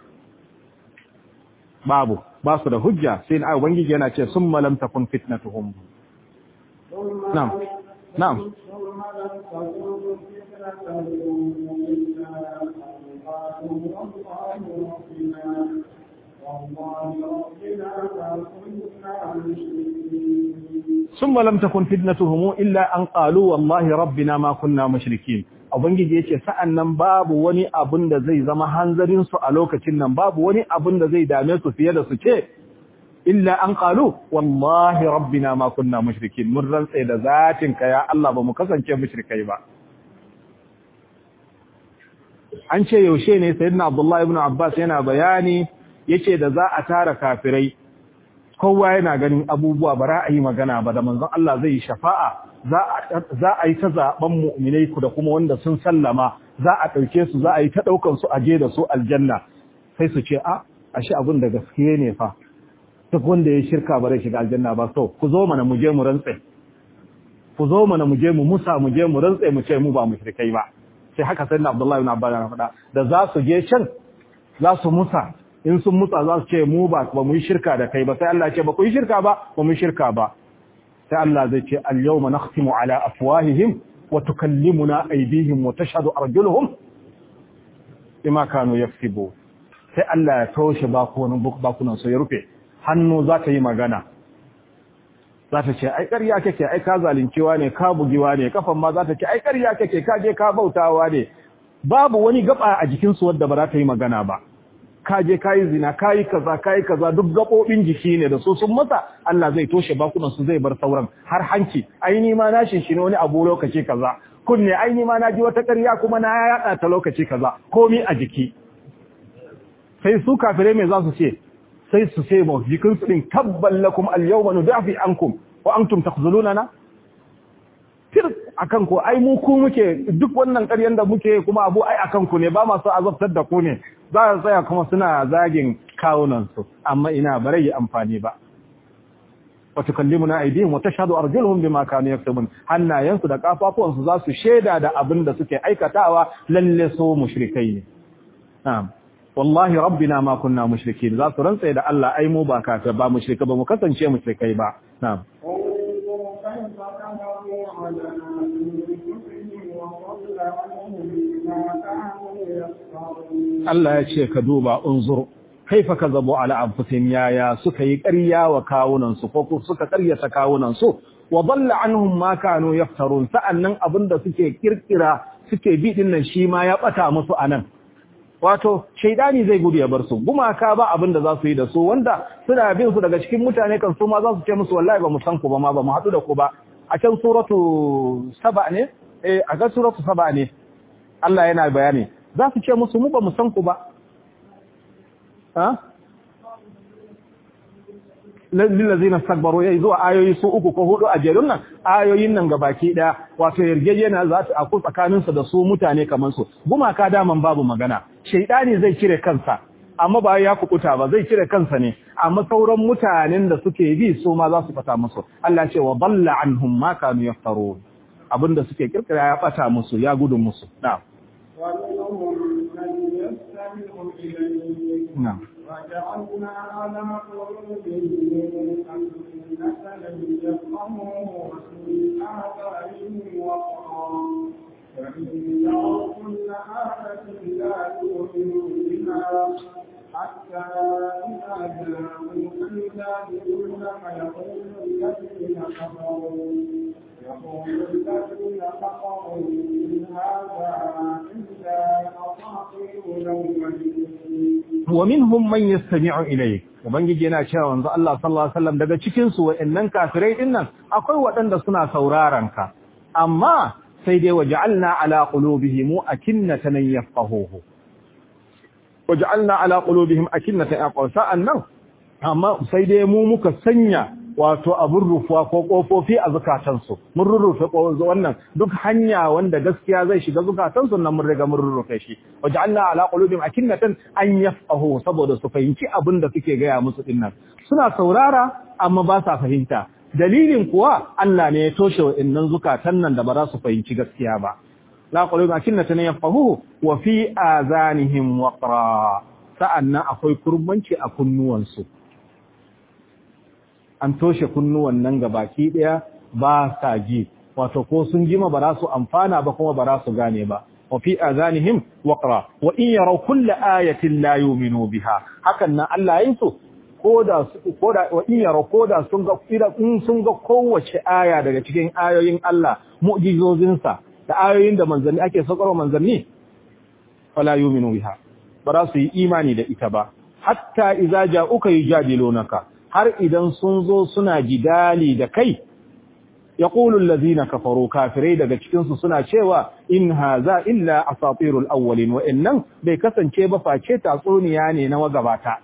babu ba su da hujja sai na ubangiji yana ce summa lam takun fitnatuhum na'am na'am ثم لم تكن فتنتهم إلا أن قالوا والله ربنا والله ربنا ما كنا مشركين ثم لم تكن فتنتهم إلا أن قالوا والله ربنا ما كنا مشركين Ubangiji ya ce sa'an nan babu wani abin da zai zama hanzarinsu a lokacin nan babu wani abin da zai dame su fiye da su ce, Illa an ƙalu, wallahi rabbina ma kunna mushrikin mun rantse da zatinka ya Allah ba mu kasance mushrikai ba. An ce yaushe ne Sayyidina Abdullah ibn Abbas yana bayani yace da za a tara kafirai kowa yana ganin abubuwa ba ra'ayi magana ba da manzon Allah zai yi shafa'a za a yi ta zaben mu'minai ku da kuma wanda sun sallama za a ɗauke su za a yi ta ɗaukan su aje da su aljanna sai su ce a ashe abin da gaskiye ne fa duk wanda ya shirka ba zai shiga aljanna ba so ku zo mana mu je mu rantse ku zo mana mu je mu musa mu je mu rantse mu ce mu ba mushrikai ba sai haka sai na Abdullahi ibn Abbas ya faɗa da za su je can za su musa in sun musa za su ce mu ba ba mu yi shirka da kai ba sai Allah ya ce ba ku yi shirka ba ba mu yi shirka ba sai Allah zai ce al-yawma nakhtimu ala afwahihim wa tukallimuna aydihim wa tashhadu arjuluhum bima kanu yaksubu sai Allah ya toshe bakunan bakunan su ya rufe hannu za ta yi magana za ta ce ai ƙarya kake ai ka zalincewa ne ka bugiwa ne kafan ma za ta ce ai ƙarya kake ka je ka bautawa ne babu wani gaba a jikin su wanda ba za ta yi magana ba ka je ka yi zina ka yi kaza ka yi kaza duk gaɓoɓin jiki ne da su sun masa Allah zai toshe bakunan su zai bar sauran har hanci aini ma na shin ne wani abu lokaci kaza kunne aini ma na ji wata ƙarya kuma na yaɗa ta lokaci kaza komi a jiki sai su kafirai me za su ce sai su ce ma jikin su din tabban lakum al-yawma nudafi ankum wa antum takhzulunana tir akan ku ai mu ku muke duk wannan ƙaryan da muke kuma abu ai akan ku ne ba ma so azabtar da ku ne za su tsaya kuma suna zagin kawunan su amma ina bare yi amfani ba wa tukallimuna aydihim wa tashhadu arjuluhum bima kanu yaktubun hannayensu da kafafuwan su za su sheda da abin da suke aikatawa lalle so mushrikai ne na'am wallahi rabbina ma kunna mushrikin za su rantsa da Allah ai mu ba kafir ba mushrika ba mu kasance mushrikai ba na'am Allah ya ce ka duba unzur kaifa kazabu ala anfusihim yaya suka yi ƙarya wa kawunan su ko suka ƙaryata kawunan su wa dalla anhum ma kanu yaftarun sa'annan abinda suke kirkira suke bi din nan shi ma ya bata musu anan wato shaidani zai gudu ya bar su gumaka ba abin da za su yi da su wanda suna bin su daga cikin mutane kan su ma za su ce musu wallahi ba mu san ku ba ma ba mu haɗu da ku ba a can suratu saba ne eh a ga suratu saba ne Allah yana bayani za su ce musu mu ba mu san ku ba ha lillazina stakbaru yayi zuwa ayoyi su uku ko hudu a jerun nan ayoyin nan gabaki daya wato yarjejena za ta aku tsakanin su da su mutane kaman su gumaka daman babu magana shaydani zai cire kansa amma ba ya kukuta ba zai cire kansa ne amma sauran mutanen da suke bi su ma za su fata musu Allah ce wa dalla anhum ma kanu yaftarun abinda suke kirkira ya fata musu ya gudun musu na'am na'am وجعلنا على قلوبهم أكنة لن يفقهوا وفي آذانهم وقرا وإن يروا كل آية لا يؤمنوا بها حتى إذا جاءوك يجادلونك يقول الذين كفروا يقول الذين كفروا إن هذا إلا أساطير الأولين wa minhum man yastami'u ilayk ubangiji yana cewa wanzu Allah sallallahu alaihi wasallam daga cikin su wa'annan kafirai din nan akwai waɗanda suna sauraron ka amma sai dai waja'alna ala qulubihim akinnatan yafqahuhu waja'alna ala qulubihim akinnatan yafqahu sa'annan amma sai dai mu muka sanya wato abun rufuwa ko kofofi a zukatansu mun rurrufe wannan duk hanya wanda gaskiya zai shiga zukatansu nan mun riga mun rurrufe shi waja'alna ala qulubihim akinnatan an yafqahu saboda su fahimci abin da suke gaya musu dinnan suna saurara amma ba sa fahimta dalilin kuwa Allah ne ya toshe wa'annan zukatan nan da ba za su fahimci gaskiya ba la qulubihim akinnatan yafqahu wa fi azanihim waqra sa'annan akwai kurbanci a kunnuwansu an toshe kunnuwan nan baki daya ba sa ji wato ko sun jima ba za su amfana ba kuma ba za su gane ba wa fi azanihim waqra wa in yaraw kull ayatin la yu'minu biha hakan nan Allah yin su koda koda wa in yaraw koda sun ga in sun ga kowace aya daga cikin ayoyin Allah mu'jizozin sa da ayoyin da manzanni ake saukarwa manzanni wala yu'minu biha ba za su yi imani da ita ba hatta idza ja'uka yujadilunaka har idan sun zo suna jidali da kai ya ƙulun lazina kafaru kafirai daga cikinsu suna cewa in haza illa asatirul awwalin wa'annan bai kasance ba face tatsuniya ne na magabata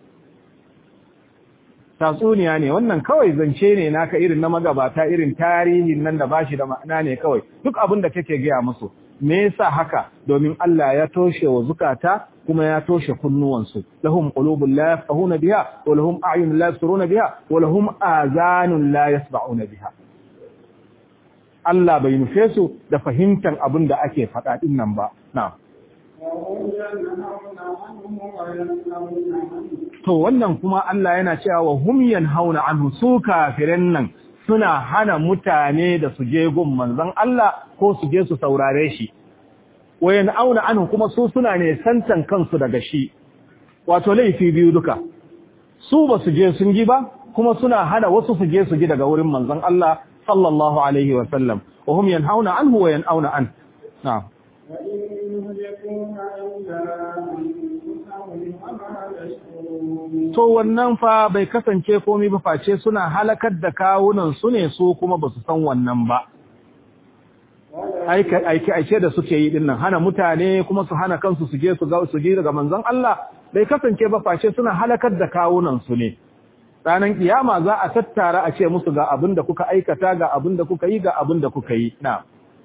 tatsuniya ne wannan kawai zance ne naka irin na magabata irin tarihin nan da bashi da ma'ana ne kawai duk abin da kake gaya musu me yasa haka domin Allah ya toshe wa zukata kuma ya toshe kunnuwansu lahum qulubun la yafqahuna biha wa lahum a'yunun la yabsiruna biha wa lahum azanun la yasma'una biha Allah bai nufe su da fahimtar abin da ake faɗa din nan ba na'am to wannan kuma Allah yana cewa wa hum yanhauna anhu su kafirin nan suna hana mutane da su je gun manzon Allah ko su je su saurare shi wayan auna anhu kuma su suna ne santan kansu daga shi wato laifi biyu duka su ba su je sun ji ba kuma suna hana wasu su je su ji daga wurin manzon Allah sallallahu alaihi wa sallam wa hum yanhauna anhu wa yanauna an na'am to wannan fa bai kasance komai ba face suna halakar da kawunan su ne su kuma ba su san wannan ba aike aike da suke yi dinnan hana mutane kuma su hana kansu su je su ga su ji daga manzon Allah bai kasance ba face suna halakar da kawunan su ne ranan kiyama za a tattara a ce musu ga abin da kuka aikata ga abin da kuka yi ga abin da kuka yi na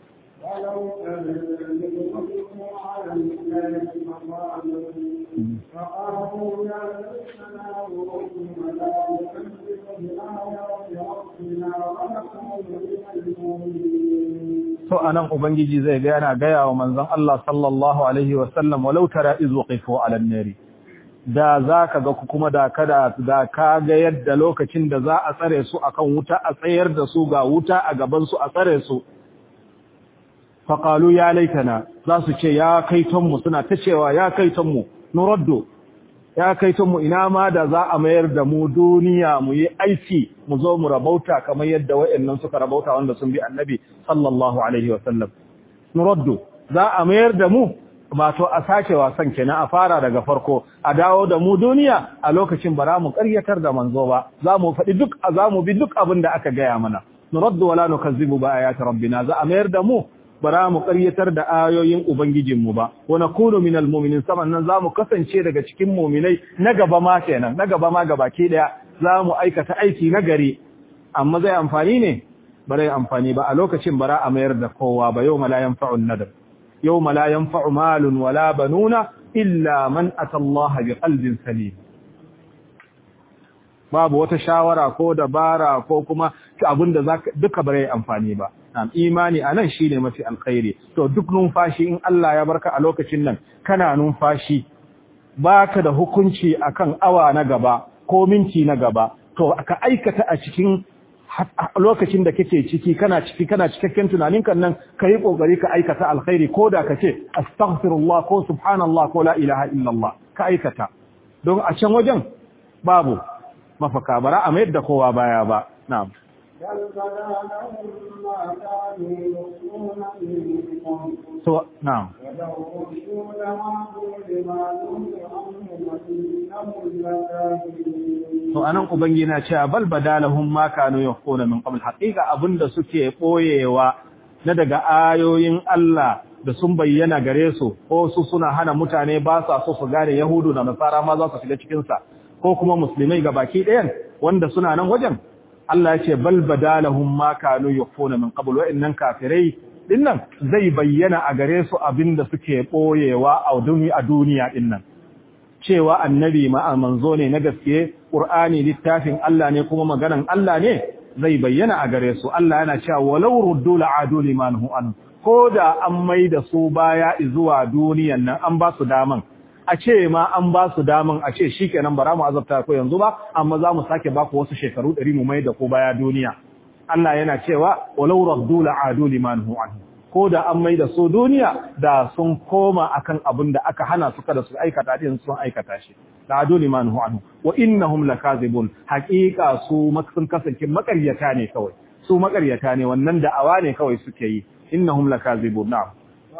فقالوا يا ليتنا نرد ولا نكذب بآيات ربنا ونكون من المؤمنين to anan ubangiji zai ga yana gaya wa manzon Allah sallallahu alaihi wasallam walau tara iz waqifu ala an-nari da zaka ga kuma da kada da ka ga yadda lokacin da za a tsare su akan wuta a tsayar da su ga wuta a gaban su a tsare su faqalu ya laitana za su ce ya kaiton mu suna ta cewa ya kaiton mu nuraddu ya kaiton mu ina ma da za a mayar da mu duniya mu yi aiki mu zo mu rabauta kamar yadda wayannan suka rabauta wanda sun bi annabi sallallahu alaihi wasallam nuraddu za a mayar da mu wato a sake wasan kenan a fara daga farko a dawo da mu duniya a lokacin bara mu ƙaryatar da manzo ba za mu faɗi duk za mu bi duk abin da aka gaya mana nuraddu wala nukazzibu bi ayati rabbina za a mayar da mu bara mu ƙaryatar da ayoyin ubangijinmu ba wa nakunu minal mu'minin saman nan zamu kasance daga cikin mu'minai na gaba ma kenan na gaba ma gabaki daya zamu aikata aiki na gari amma zai amfani ne bare amfani ba a lokacin bara a mayar da kowa ba yau la yanfa'u nadab yau la yanfa'u malun wala banuna illa man ata Allah bi qalbin salim babu wata shawara ko dabara ko kuma abinda zaka duka bare amfani ba Nam imani anan shine mafi alkhairi to duk numfashi in Allah ya barka a lokacin nan kana numfashi baka da hukunci akan awa na gaba ko minti na gaba to ka aikata a cikin lokacin da kake ciki kana ciki kana cikakken tunanin kan nan kai kokari ka aikata alkhairi ko da kace astaghfirullah ko subhanallah ko la ilaha illallah ka aikata don a can wajen babu mafaka bara a mayar da kowa baya ba na'am بل بدا لهم ما كانوا يخفون من قبل so na'am ولو ردوا لعادوا لما نهوا عنه وإنهم لكاذبون to anan ubangi na cewa bal badalahum ma kanu yaquna min qabl haqiqa abinda suke boyewa na daga ayoyin Allah da sun bayyana gare su ko su suna hana mutane ba sa so su gane yahudu da nasara ma za su shiga cikin sa ko kuma musulmai ga baki ɗayan wanda suna nan wajen Allah ya ce bal badalahum ma kanu yaquna min qabl wa innan kafirai dinnan zai bayyana a gare su abinda suke boyewa a duniya a duniya dinnan cewa annabi ma manzo ne na gaske qur'ani littafin Allah ne kuma maganan Allah ne zai bayyana a gare su Allah yana cewa walau ruddu la'adu liman hu an koda an maida su baya zuwa duniyan nan an ba su daman a ce ma an ba su daman a ce shikenan bara mu azabta ko yanzu ba amma za mu sake ba ku wasu shekaru 100 mu maida ko baya duniya Allah yana cewa walau ruddu la'adu liman hu an ko da an mai da su duniya da sun koma akan abin da aka hana su kada su aikata din sun aikata shi da adu liman hu anhu wa innahum lakazibun haqiqa su sun kasance makaryata ne kawai su makaryata ne wannan da awa ne kawai suke yi innahum lakazibun na'am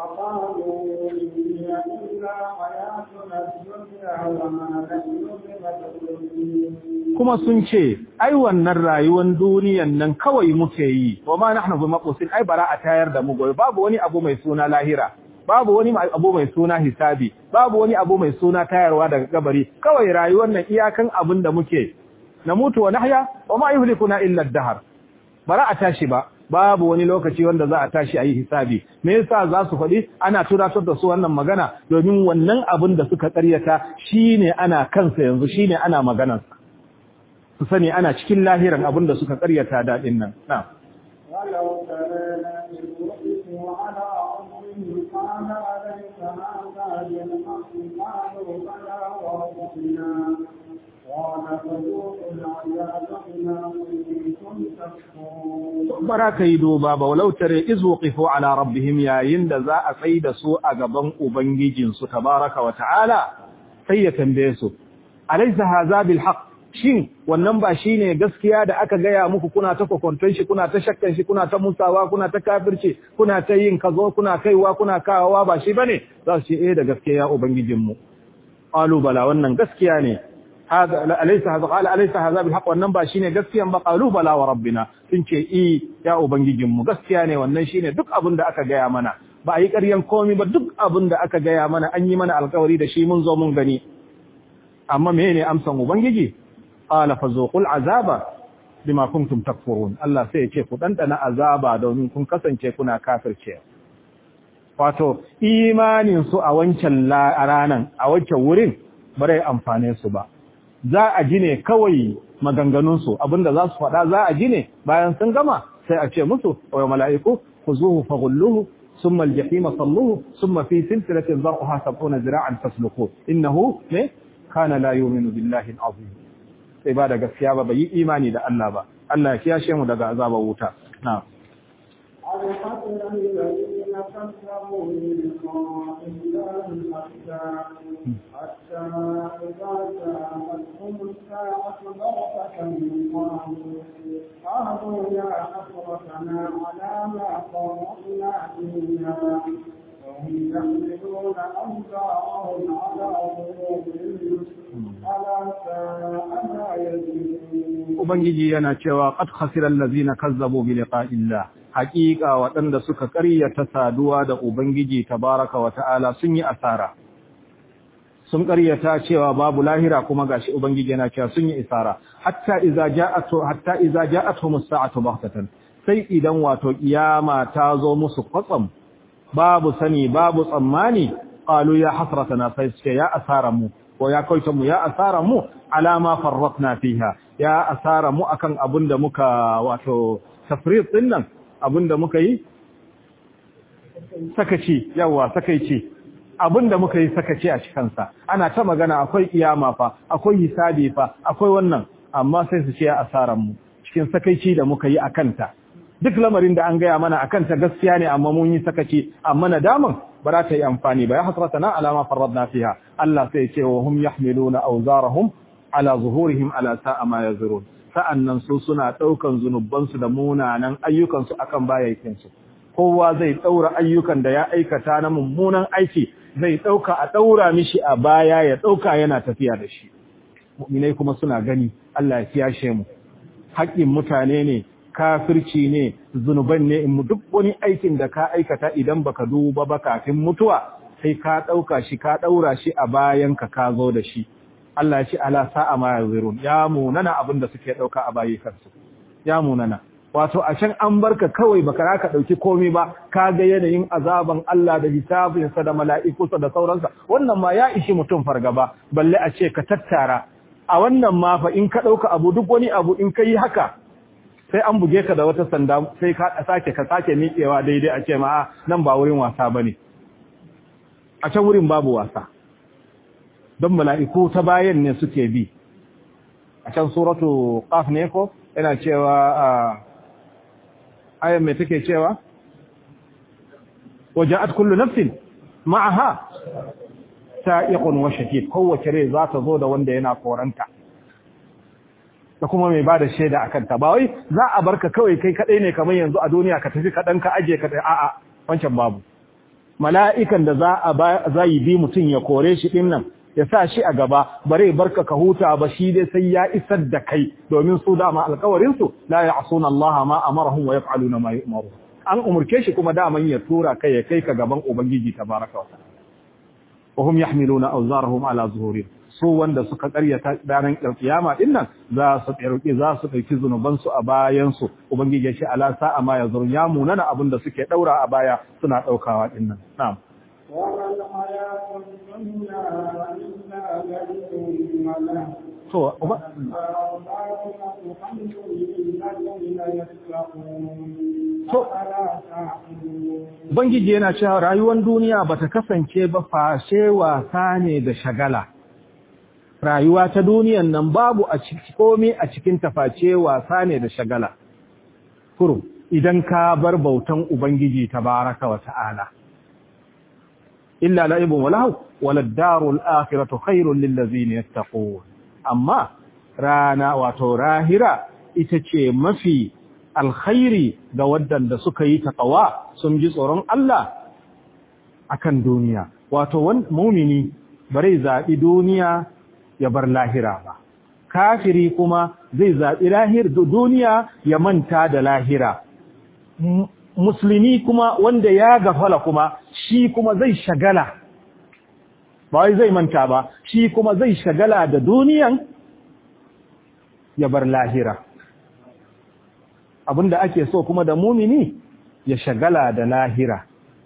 وقالوا إن هي إلا حياتنا الدنيا وما نحن بمبعوثين kuma sun ce ai wannan rayuwar duniyan nan kawai muke yi wa ma nahnu bi maqusin ai bara a tayar da mu gobe babu wani abu mai suna lahira babu wani abu mai suna hisabi babu wani abu mai suna tayarwa daga kabari kawai rayuwar nan iyakan abin da muke na mutu wa nahya wa ma yuhlikuna illa ad-dahr bara a tashi ba babu wani lokaci wanda za a tashi a yi hisabi me yasa za su faɗi ana tunatar da su wannan magana domin wannan abin da suka ƙaryata shine ana kansa yanzu shine ana maganarsa su sani ana cikin lahiran abin da suka ƙaryata daɗin nan na'am ولو ترى إذ وقفوا على ربهم قال أليس هذا بالحق قالوا بلى وربنا قال فذوقوا العذاب بما كنتم تكفرون bara ka yi duba ba walau tare iz waqifu ala rabbihim yayin da za a tsai da su a gaban ubangijin su tabaraka wa ta'ala sai ya tambaye su alaysa hadha bil haqq shin wannan ba shine gaskiya da aka gaya muku kuna ta kokonton shi kuna ta shakkan shi kuna ta musawa kuna ta kafirci kuna ta yin kazo kuna kaiwa kuna kawawa ba shi bane za su ce eh da gaskiya ubangijin mu qalu bala wannan gaskiya ne hada alaysa hada qala alaysa hadha bil haqq wannan ba shine gaskiyan ba qalu bala wa rabbina sun ce eh ya ubangijin mu gaskiya ne wannan shine duk abin da aka gaya mana ba a yi ƙaryan komai ba duk abin da aka gaya mana an yi mana alƙawari da shi mun zo mun gani amma menene amsan ubangiji qala fazuqul azaba bima kuntum takfurun Allah sai ya ce ku dandana azaba domin kun kasance kuna kafirce wato imanin su a wancan ranan a wancan wurin bare amfane su ba za a ji ne kawai maganganun su abinda za su faɗa za a ji ne bayan sun gama sai a ce musu wa mala'iku khuzuhu faghulluhu ثم الجحيم صلوه ثم في سلسلة ذرعها سبعون ذراعا فاسلكوه إنه كان لا يؤمن بالله العظيم sai ba da gaskiya ba bai yi imani da Allah ba Allah ya kiyashe mu daga azabar wuta na'am الحسن الذين كذبوا بلقاء الله حتى حتى إذا جاءتهم الساعة بغتة قالوا قالوا يا حسرتنا على ما فرطنا فيها وهم يحملون أوزارهم على ظهورهم ألا ساء ما يزيدون ubangiji yana cewa qad khasira allazina kazzabu bi liqa'illah haqiqa waɗanda suka ƙaryata saduwa da ubangiji tabaraka wa ta'ala sun yi asara sun ƙaryata cewa babu lahira kuma gashi ubangiji yana cewa sun yi isara hatta idza ja'atu hatta idza ja'atuhum as-sa'atu baghtatan sai idan wato kiyama ta zo musu kwatsam babu sani babu tsammani qalu ya hasratana sai suke ya asara mu ko ya kauce mu ya asara mu alama farratna fiha ya asara mu akan abinda muka wato tafrid din nan abinda muka yi sakaci yawa sakaici abinda muka yi sakaci a cikin sa ana ta magana akwai kiyama fa akwai hisabi fa akwai wannan amma sai su ce ya asaran mu cikin sakaici da muka yi akan ta duk lamarin da an gaya mana akan ta gaskiya ne amma mun yi sakaci amma nadaman ba za ta yi amfani ba ya hasratana ala ma farradna fiha Allah sai ya ce wa hum yahmiluna awzarahum ala zuhurihim ala sa'a ma yazurun sa'annan su suna daukan zunuban su da munanan ayyukan su akan bayakin su kowa zai daura ayyukan da ya aikata na mummunan aiki zai dauka a daura mishi a baya ya dauka yana tafiya da shi mu'minai kuma suna gani Allah ya kiyashe mu haƙƙin mutane ne kafirci ne zunuban ne in duk wani aikin da ka aikata idan baka duba ba kafin mutuwa sai ka dauka shi ka daura shi a bayan ka ka zo da shi Allah ya ce ala sa'a ma yazirun ya munana abin da suke dauka a bayi kansu ya munana wato a can an barka kawai baka raka dauki komai ba ka ga yanayin azaban Allah da hisabin sa da mala'ikunsa da sauransa wannan ma ya ishi mutum fargaba balle a ce ka tattara a wannan ma fa in ka dauka abu duk wani abu in kai haka sai an buge ka da wata sanda sai ka sake ka sake miƙewa daidai a ce ma nan ba wurin wasa bane a can wurin babu wasa don mala'iku ta bayan ne suke bi a can suratu qaf ne ko yana cewa ayan mai take cewa waja'at kullu nafsin ma'aha sa'iqun wa shahid kowace rai za ta zo da wanda yana koranta da kuma mai bada shaida akan ta ba wai za a barka kawai kai kadai ne kamar yanzu a duniya ka tafi kadan ka aje ka a'a wancan babu mala'ikan da za a za yi bi mutun ya kore shi din nan ya sa shi a gaba bare barka ka huta ba shi dai sai ya isar da kai domin su dama alƙawarin su la ya'suna Allah ma amarahum wa yaf'aluna ma yu'maru an umurke shi kuma daman ya tura kai ya kai ka gaban ubangiji tabaraka wa ta'ala wa hum yahmiluna awzarahum ala zuhurihim su wanda suka karyata ranar kiyama din nan za su ɗauki za su ɗauki zunuban su a bayan su ubangiji ya ce ala sa'a ma yazurun ya munana abin da suke daura a baya suna daukawa din nan na'am وما الحياة الدنيا إلا لعب وله to uba- الحمد للذين يتقون To- أفلا تعقلون ubangiji yana cewa rayuwar duniya bata kasance ba fashe wasa ne da shagala rayuwa ta duniyan nan babu a ciki komai a cikin taface wasa ne da shagala kurum idan ka bar bautan ubangiji tabaraka wa ta'ala illa la'ibun walahu walad darul akhiratu khairul lil ladzina yattaqun amma rana wato rahira ita ce mafi alkhairi ga waɗanda suka yi taqwa sun ji tsoron Allah akan duniya wato wan mu'mini bare zabi duniya ya bar lahira ba kafiri kuma zai zabi lahir duniya ya manta da lahira M- musulmi kuma wanda ya gafala kuma shi kuma zai shagala ba wai zai manta ba shi kuma zai shagala da duniyan ya bar lahira abinda ake so kuma da mumini ya shagala da lahira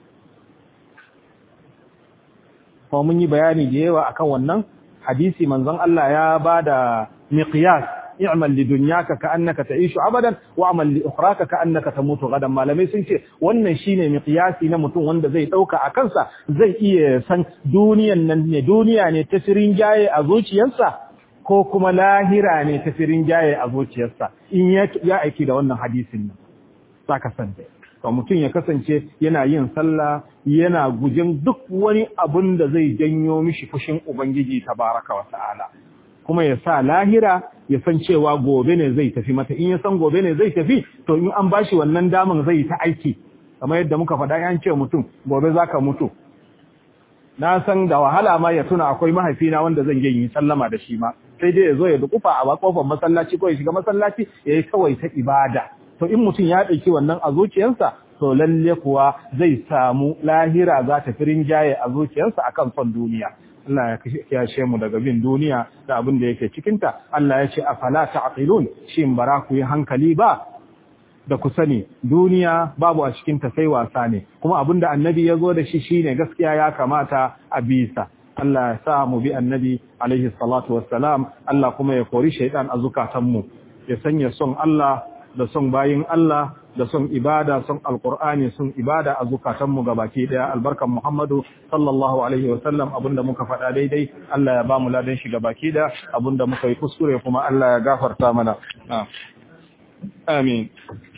kuma mun yi bayani da yawa akan wannan hadisi manzon Allah ya bada miqyas i'mal li dunyaka ka'annaka ta'ishu abadan wa amal li ukhraka ka'annaka tamutu gadan malamai sun ce wannan shine miqyasi na mutum wanda zai dauka a kansa zai iya san duniyan nan ne duniya ne ta sirin jaye a zuciyarsa ko kuma lahira ne ta sirin jaye a zuciyarsa in ya ya aiki da wannan hadisin nan saka san dai to mutum ya kasance yana yin sallah yana gujin duk wani abun da zai janyo mishi fushin ubangiji tabaraka wa ta'ala kuma ya sa lahira ya san cewa gobe ne zai tafi mata in ya san gobe ne zai tafi to in an bashi wannan daman zai ta aiki kamar yadda muka faɗa an ce mutum gobe zaka mutu na san da wahala ma ya tuna akwai mahaifina wanda zan yi sallama da shi ma sai dai ya zo ya dukufa a kofar masallaci ko ya shiga masallaci ya yi kawai ta ibada to in mutum ya ɗauki wannan a zuciyarsa to lalle kuwa zai samu lahira za ta firin jaye a zuciyarsa akan son duniya Allah ya kiyashe mu daga bin duniya da abin da yake cikinta Allah ya ce afala ta'qilun shin bara ku yi hankali ba da ku sani duniya babu a cikinta sai wasa ne kuma abin da annabi ya zo da shi shine gaskiya ya kamata a bisa Allah ya sa mu bi annabi alaihi salatu wassalam Allah kuma ya kori shaidan a zukatanmu ya sanya son Allah da son bayin Allah da son ibada son alqur'ani son ibada a zukatanmu gabaki daya albarkan Muhammadu sallallahu alaihi wasallam abinda muka faɗa daidai Allah ya ba mu ladan shi gabaki daya abinda muka yi kuskure kuma Allah ya gafarta mana amin